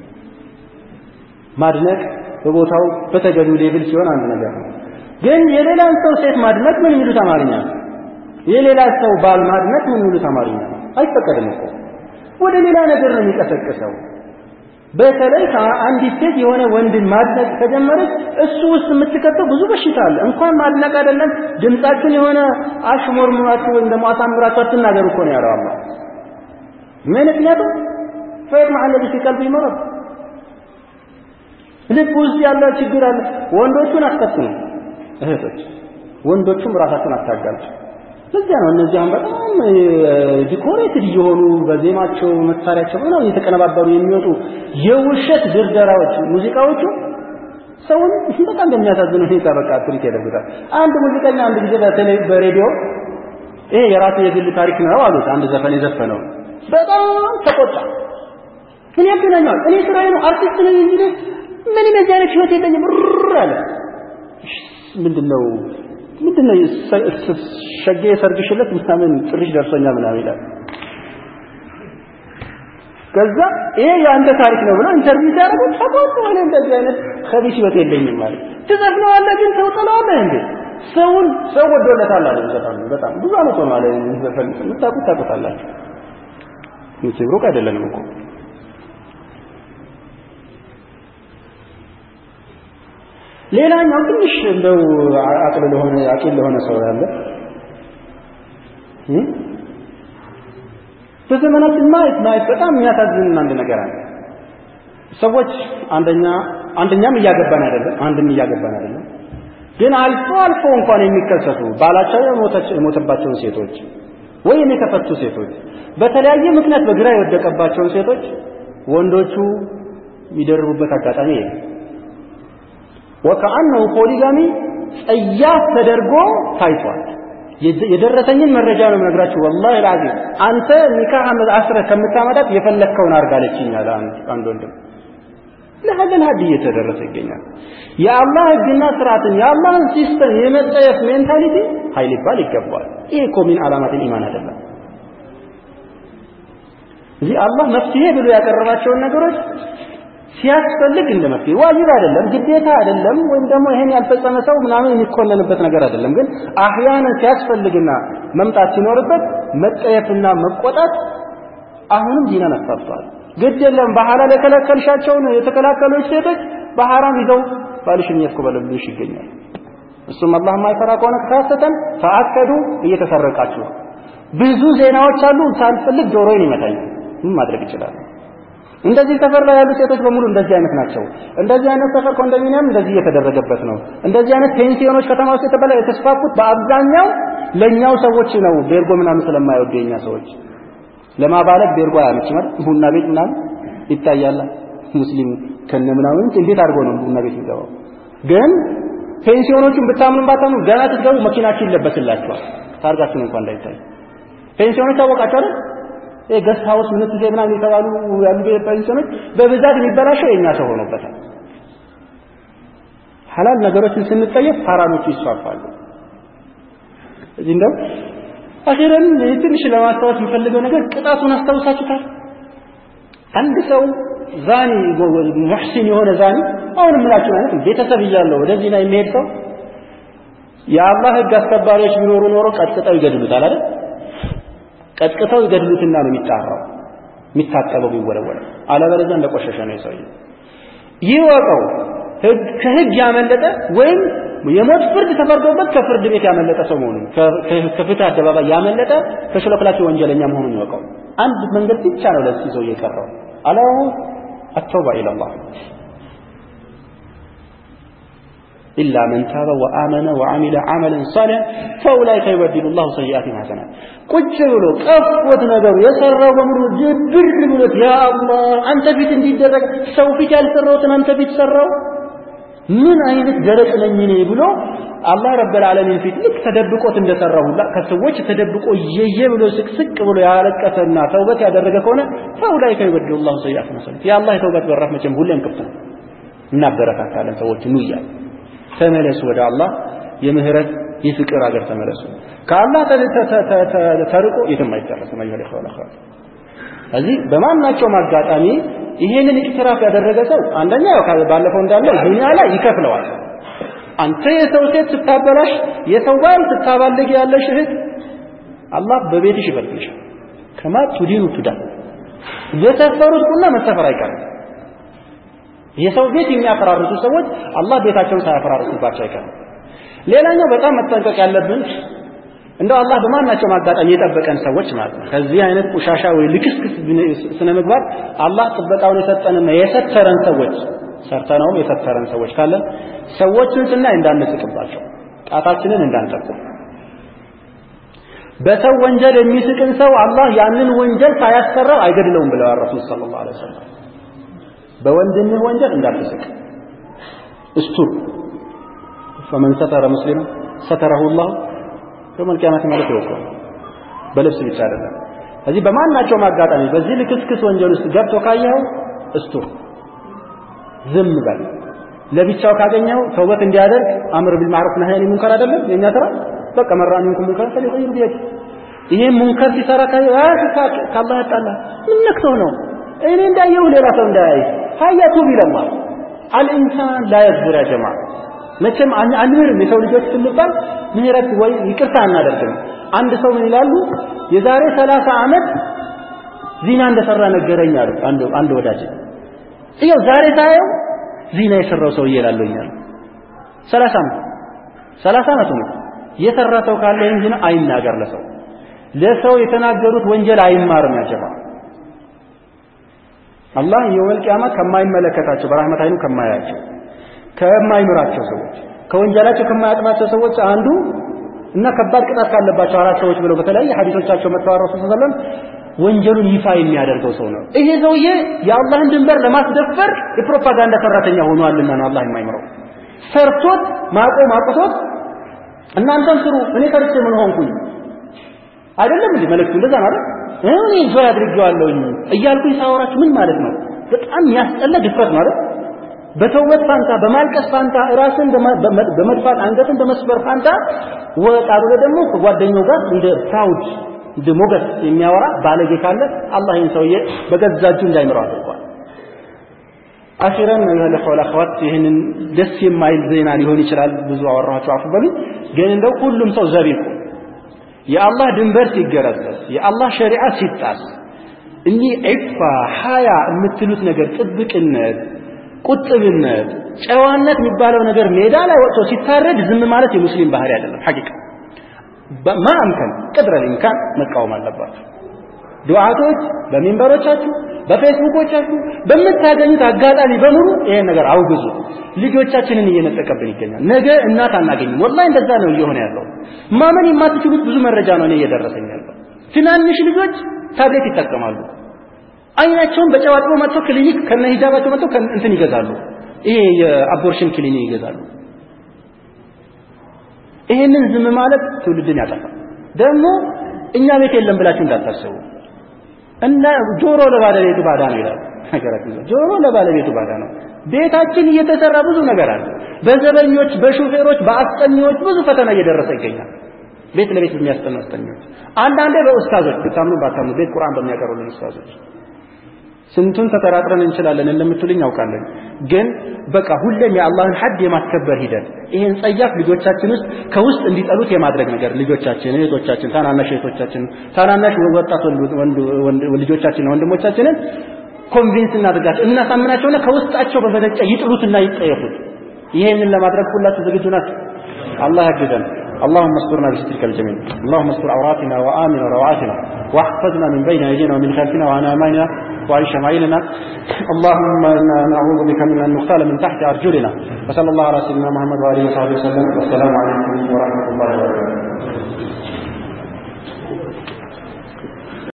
ማድነቅ በቦታው በተገቢው ሌብል ሲሆን አንድ ነገር ነው። ግን የሌላን ሰው ሴት ማድነቅ ምን የሚሉት አማርኛ ነው? የሌላ ሰው ባል ማድነቅ ምን የሚሉት አማርኛ ነው? አይፈቀድም እኮ ወደ ሌላ ነገር ነው የሚቀሰቅሰው። በተለይ አንዲት ሴት የሆነ ወንድን ማድነቅ ከጀመረች እሱ ውስጥ የምትከተው ብዙ በሽታ አለ። እንኳን ማድነቅ አይደለም ድምጻችሁን የሆነ አሽሞርሙራችሁ ወይም ደግሞ አሳምራችሁ አትናገሩ እኮ ነው ያለው አላህ። ምን ምክንያቱም ፈየጥመዐ አለዚ ፊ ቀልቢሂ መረድ ልብ ውስጥ ያለ ችግር አለ። ወንዶቹን አትፈትኑ እህቶች፣ ወንዶቹም ራሳቸውን አታጋልጡ። ለዚያ ነው እነዚህ አሁን በጣም ዲኮሬትድ እየሆኑ በዜማቸው መሳሪያቸው ምናምን እየተቀነባበሩ የሚወጡ የውሸት ድርደራዎች ሙዚቃዎቹ ሰውን በጣም በሚያሳዝን ሁኔታ በቃ ትሪት ያደርጉታል። አንድ ሙዚቀኛ አንድ ጊዜ በተለይ በሬዲዮ ይሄ የራሱ የግል ታሪክ ነው አሉት። አንድ ዘፈን የዘፈነው በጣም ተቆጣ። ምን ያገናኘዋል? እኔ ስራዬ ነው አርቲስት ነኝ እንጂ ምንም የዚህ አይነት ህይወት የለኝም ር አለ። ምንድነው ምንድነው ሸጌ ሰርግሽለት ምናምን ጥሪሽ ደርሶኛል ምናምን ይላል። ከዛ ይሄ የአንተ ታሪክ ነው ብሎ ኢንተርቪው ሲያደርጉ ተቆጡ። እኔ እንደዚህ አይነት ከቢስ ህይወት የለኝም ማለት ትዘፍነዋለህ፣ ግን ሰው ጥለዋለህ እንዴ? ሰውን ሰው ወዶለታል አለ ዘፈኑ። በጣም ብዙ አመት ሆነ አለ ዘፈን የምታውቁት ታውቁታላችሁ። መቼም ሩቅ አይደለንም እኮ ሌላኛው ትንሽ እንደው አቅል ለሆነ አቂል ለሆነ ሰው ያለ በዘመናችን ማየት ማየት በጣም የሚያሳዝን አንድ ነገር አለ። ሰዎች አንደኛ አንደኛም እያገባን አይደለም፣ አንድም እያገባን አይደለም። ግን አልፎ አልፎ እንኳን የሚከሰቱ ባላቸው የሞተባቸውን ሴቶች ወይም የተፈቱ ሴቶች በተለያየ ምክንያት በግራ የወደቀባቸውን ሴቶች ወንዶቹ የሚደርቡበት አጋጣሚ የለም። ወከአነሁ ፖሊጋሚ ጸያፍ ተደርጎ ታይቷል። የደረሰኝን መረጃ ነው የምነግራችሁ። ወላሂ العظيم አንተ ኒካህ አስረህ ከምታመጣት የፈለግከውን አድርጋለችኝ አለ አንድ ወንድም። ለሀገር ሀድ እየተደረሰ ይገኛል። የአላህ ህግና ስርዓትን የአላህን ሲስተም የመጠየፍ ሜንታሊቲ ኃይል ይባል ይገባዋል። ይሄ እኮ ሚን አላማትን ኢማን አይደለም። እዚህ አላህ መፍትሄ ብሎ ያቀረባቸውን ነገሮች ሲያስፈልግ እንደ መፍትሄ ዋጅብ አይደለም፣ ግዴታ አይደለም፣ ወይም ደግሞ ይሄን ያልፈጸመ ሰው ምናምን የሚኮነንበት ነገር አይደለም። ግን አህያንን ሲያስፈልግና መምጣት ሲኖርበት መጠየፍና መቆጣት አሁንም ዲናን አስፋፍተዋል። ግድ የለም በሐላል የከለከልሻቸውን የተከላከሉች ሴቶች በሐራም ይዘው ባልሽን እያስኮበለሉሽ ይገኛል። እሱም አላህ የማይፈራ ከሆነ ከተሳሰተን ተአከዱ እየተሰረቃችሁ ብዙ ዜናዎች አሉ። ሳልፈልግ ጆሮዬን ይመታኛል። ምን ማድረግ ይችላል? እንደዚህ ሰፈር ላይ ያሉ ሴቶች በሙሉ እንደዚህ አይነት ናቸው። እንደዚህ አይነት ሰፈር ኮንዶሚኒየም እንደዚህ እየተደረገበት ነው። እንደዚህ አይነት ፔንሲዮኖች ከተማ ውስጥ የተበላ የተስፋፉት በአብዛኛው ለኛው ሰዎች ነው። ቤርጎ ምናምን ስለማይወዱ የኛ ሰዎች ለማባለግ ቤርጎ አያመች ማለት ቡና ቤት ምናምን ይታያል። ሙስሊም ከነ ምናምን እንዴት አድርጎ ነው ቡና ቤት የሚገባው? ግን ፔንሲዮኖቹን ብታምኑ ባታምኑ ገና ስትገቡ መኪናችሁ ይለበስላችኋል። ታርጋችሁን እንኳን እንዳይታይ ፔንሲዮኖች ታወቃችሁ አይደል? ገስት ሃውስ ምን ትዜ ምናምን የተባሉ ያሉ ፔንሲዮኖች በብዛት የሚበላሸው የኛ ሰው ሆኖበታል። ሐላል ነገሮችን ስንጠየፍ ሐራሞቹ ይስፋፋሉ። እዚህ እንደው አኺረን ትንሽ ለማስታወስ የምፈልገው ነገር ቅጣቱን አስታውሳችሁታል? አንድ ሰው ዛኒ ሙሕሲን የሆነ ዛኒ አሁን ምላችሁ ማለት ቤተሰብ እያለው ወደዚህ ላይ የሚሄድ ሰው የአላህ ህግ አስከባሪዎች ቢኖሩ ኖሮ ቀጥቅጠው ይገድሉታል አይደል? ቀጥቅጠው ይገድሉትና ነው የሚጣራው የሚታጠበው የሚወለወለው። አለበለዚያ እንደቆሸሸ ነው የሰውዬው። ይወቀው ከህግ ያመለጠ ወይም የሞት ፍርድ ተፈርዶበት ከፍርድ ቤት ያመለጠ ሰው መሆኑን ከፍትህ አደባባይ ያመለጠ ተሽሎክላኪ ወንጀለኛ መሆኑን ይወቀው። አንድ መንገድ ብቻ ነው ለዚህ ሰው የቀረው አላሁ አተውባ ኢለላህ ኢላ መን ታበ ወአመነ ወዐሚለ ዐመለን ሷሊሐን ፈኡላኢከ ዩበድሉ ላሁ ሰይአቲሂም ሐሰናት። ቁጭ ብሎ ቀፎት ነገሩ የሰራው በሙሉ ድብር ብሎት ያ አላህ አንተ ፊት እንዲደረግ ሰው ፊት ያልሰራሁትን አንተ ፊት ሰራው ምን አይነት ደረቅ ነኝ እኔ ብሎ አላህ ረብል ዓለሚን ፊት ልክ ተደብቆት እንደሰራው ሁላ ከሰዎች ተደብቆ እየየ ብሎ ስቅስቅ ብሎ ያለቀሰና ተውበት ያደረገ ከሆነ ፈኡላኢከ ዩበድሉ ላሁ ሰይአቲሂም ሐሰናት። የአላህ የተውበት በራፍ መቼም ሁሌም ክፍት ነው። እናበረታታለን ሰዎች ኑ እያለ ተመለሱ ወደ አላህ የምህረት የፍቅር ሀገር ተመለሱ። ከአላህ ተርቆ የትም አይደረስም። አዩሀል ኢኽዋን አኺራት እዚህ በማናቸውም አጋጣሚ ይሄንን ኢቅትራፍ ያደረገ ሰው አንደኛ ባለፈው እንዳለው ዱንያ ላይ ይከፍለዋል። አንተ የሰው ሴት ስታበላሽ፣ የሰው ባል ስታባልግ ያለሽ እህት አላህ በቤትሽ ይበልጥልሻል። ከማ ቱዲኑ ቱዳ የሰፈሩት ቁና መሰፈር አይቀርም። የሰው ቤት የሚያፈራርሱ ሰዎች አላህ ቤታቸውን ሳያፈራርሱባቸው አይቀርም። ሌላኛው በጣም መጠንቀቅ ያለብን እንደው አላህ በማናቸውም አጋጣሚ የጠበቀን ሰዎች ማለት ነው ከዚህ አይነት ቆሻሻ ወይ ልክስክስ ስነ ምግባር አላህ ጥበቃውን የሰጠንና የሰተረን ሰዎች ሰርተነውም የሰተረን ሰዎች ካለን ሰዎችን ስናይ እንዳንስቅባቸው፣ ጣታችንን እንዳንጠቁም። በሰው ወንጀል የሚስቅን ሰው አላህ ያንን ወንጀል ሳያሰራው አይገድለውም ብለዋል ረሱል ሰለላሁ ዐለይሂ ወሰለም። በወንድምህ ወንጀል እንዳትስቅ። እስቱር ፈመን ሰተረ ሙስሊም ሰተረሁ ላሁ የውመል ቂያመት ማለት ይወቀው በልብስ ብቻ አይደለም። ስለዚህ በማናቸውም አጋጣሚ በዚህ ልክስክስ ወንጀል ውስጥ ገብቶ ካየኸው እስቱር ዝም በል። ለብቻው ካገኘው ተውበት እንዲያደርግ አምር ቢል ማዕሩፍ ነህይ አኒል ሙንከር አይደለም የኛ ስራ። በቃ መራ ሚንኩም ሙንከር ፈሊገይሩ ቢየዲ ይሄን ሙንከር ሲሰራ ካየው ከአላህ ያጣላ ምን ነክተው ነው እኔ እንዳየው ሌላ ሰው እንዳያይ ሀያቱ ቢለላህ አልኢንሳን ላ የዝር ያ ጀማዓ መቼም አንምርም የሰው ልጆች ስንባል ምህረት ወይ ይቅርታ አናደርግም። አንድ ሰው ምን ይላሉ የዛሬ ሰላሳ ዓመት ዚና እንደሰራ ነገረኝ አሉ አንድ አንድ ወዳጅ ይኸው ዛሬ ሳየው ዚና የሰራው ሰውዬ እላለሁ እኛል ሰላሳ ዓመት ሰላሳ ዓመቱ ነው የሰራ ሰው ካለ ይህን ዚና አይናገር ለሰው ለሰው የተናገሩት ወንጀል አይማርም ያጀባ አላህ የውመል ቂያማ ከማይመለከታቸው በራህመት አይኑ ከማያቸው ከማይምራቸው ሰዎች ከወንጀላቸው ከማያጥባቸው ሰዎች አንዱ እና ከባድ ቅጣት ካለባቸው አራት ሰዎች ብለው በተለያየ ሐዲሶቻቸው መጥተው ረሱል ሰለላሁ ወንጀሉን ይፋ የሚያደርገው ሰው ነው። ይሄ ሰውዬ የአላህን ድንበር ለማስደፈር የፕሮፓጋንዳ ሰራተኛ ሆኗልና ነው አላህ የማይምረው። ሰርቶት ማቆም አቅቶት እናንተም ስሩ እኔ ሰርቼ ምን ሆንኩኝ አይደለም እንዴ መልእክቱ እንደዛ ማለት እኔ ዞር አድርጌዋለሁኝ እያልኩኝ ሳወራችሁ ምን ማለት ነው? በጣም ያስጠላ ድፍረት ማለት በተውበት ፋንታ በማልቀስ ፋንታ ራስን በመድፋት አንገትን በመስበር ፋንታ ወጣ ብሎ ደግሞ ከጓደኛው ጋር እንደ ፕራውድ እንደ ሞገስ የሚያወራ ባለጌ ካለ አላህ ይህን ሰውዬ በገዛ እጁ እንዳይምረው አድርጓል። አኺረን ነው ያለ ኸውላ ኸዋት ይህንን ደስ የማይል ዜና ሊሆን ይችላል። ብዙ አወራኋቸው አፉ በሉኝ። ግን እንደው ሁሉም ሰው ዘብ ይቁም። የአላህ ድንበር ሲገረሰስ፣ የአላህ ሸሪዓ ሲጣስ እኒህ ዒፋ ሀያ የምትሉት ነገር ጥብቅነት ቁጥብነት፣ ጨዋነት የሚባለው ነገር ሜዳ ላይ ወጥቶ ሲታረድ ዝም ማለት የሙስሊም ባህሪ አይደለም። ሐቂቃ ማአምከን ቅድረ ኢምካን መቃወም አለባችሁ። ዱዓቶች በሚንበሮቻችሁ፣ በፌስቡኮቻችሁ በምታገኙት አጋጣሚ በሙሉ ይሄን ነገር አውግዙ። ልጆቻችንን እየነጠቀብን ይገኛል። ነገ እናት አናገኝም። ወላሂ እንደዛ ነው እየሆነ ያለው። ማመን የማትችሉት ብዙ መረጃ ነው እኔ እየደረሰኝ ያለው። ትናንሽ ልጆች ታብሌት ይጠቀማሉ። አይናቸውን በጨው አጥበው መጥተው ክሊኒክ ከነ ሂጃባቸው መጥተው እንትን ይገዛሉ። ይሄ የአቦርሽን ክሊኒክ ይገዛሉ። ይሄንን ዝም ማለት ትውልድን ያጠፋል። ደግሞ እኛ ቤት የለም ብላችሁ እንዳታስቡ። እና ጆሮ ለባለቤቱ ባዳ ነው ይላል ነገራችን። ጆሮ ለባለቤቱ ባዳ ነው። ቤታችን እየተሰራ ብዙ ነገር አለ። በዘበኞች፣ በሹፌሮች፣ በአስጠኚዎች ብዙ ፈተና እየደረሰ ይገኛል። ቤት ለቤት በሚያስጠኑ አስጠኚዎች፣ አንዳንዴ በኡስታዞች ብታምኑ ባታምኑ ቤት ቁርአን በሚያቀርቡልን ኡስታዞች ስንቱን ተጠራጥረን እንችላለን እንደምትሉኝ ያውቃለን። ግን በቃ ሁሌም የአላህን ሐድ የማስከበር ሂደት ይሄን ጸያፍ ልጆቻችን ውስጥ ከውስጥ እንዲጠሉት የማድረግ ነገር ልጆቻችን፣ እህቶቻችን፣ ታናናሽ እህቶቻችን፣ ታናናሽ ወጣት ልጆቻችንና ወንድሞቻችንን ኮንቪንስ እናድርጋቸው እናሳምናቸውና ከውስጣቸው በመነጨ ይጥሉትና ይጠየፉት። ይሄንን ለማድረግ ሁላችሁ ዝግጁ ናችሁ? አላህ ያግዘን። اللهم استرنا بسترك الجميل اللهم استر عوراتنا وآمن روعاتنا واحفظنا من بين أيدينا ومن خلفنا وعن أماننا وعن شمائلنا اللهم إنا نعوذ بك من أن نغتال من تحت أرجلنا وصلى الله على سيدنا محمد وآله وصحبه وسلم والسلام عليكم ورحمة الله وبركاته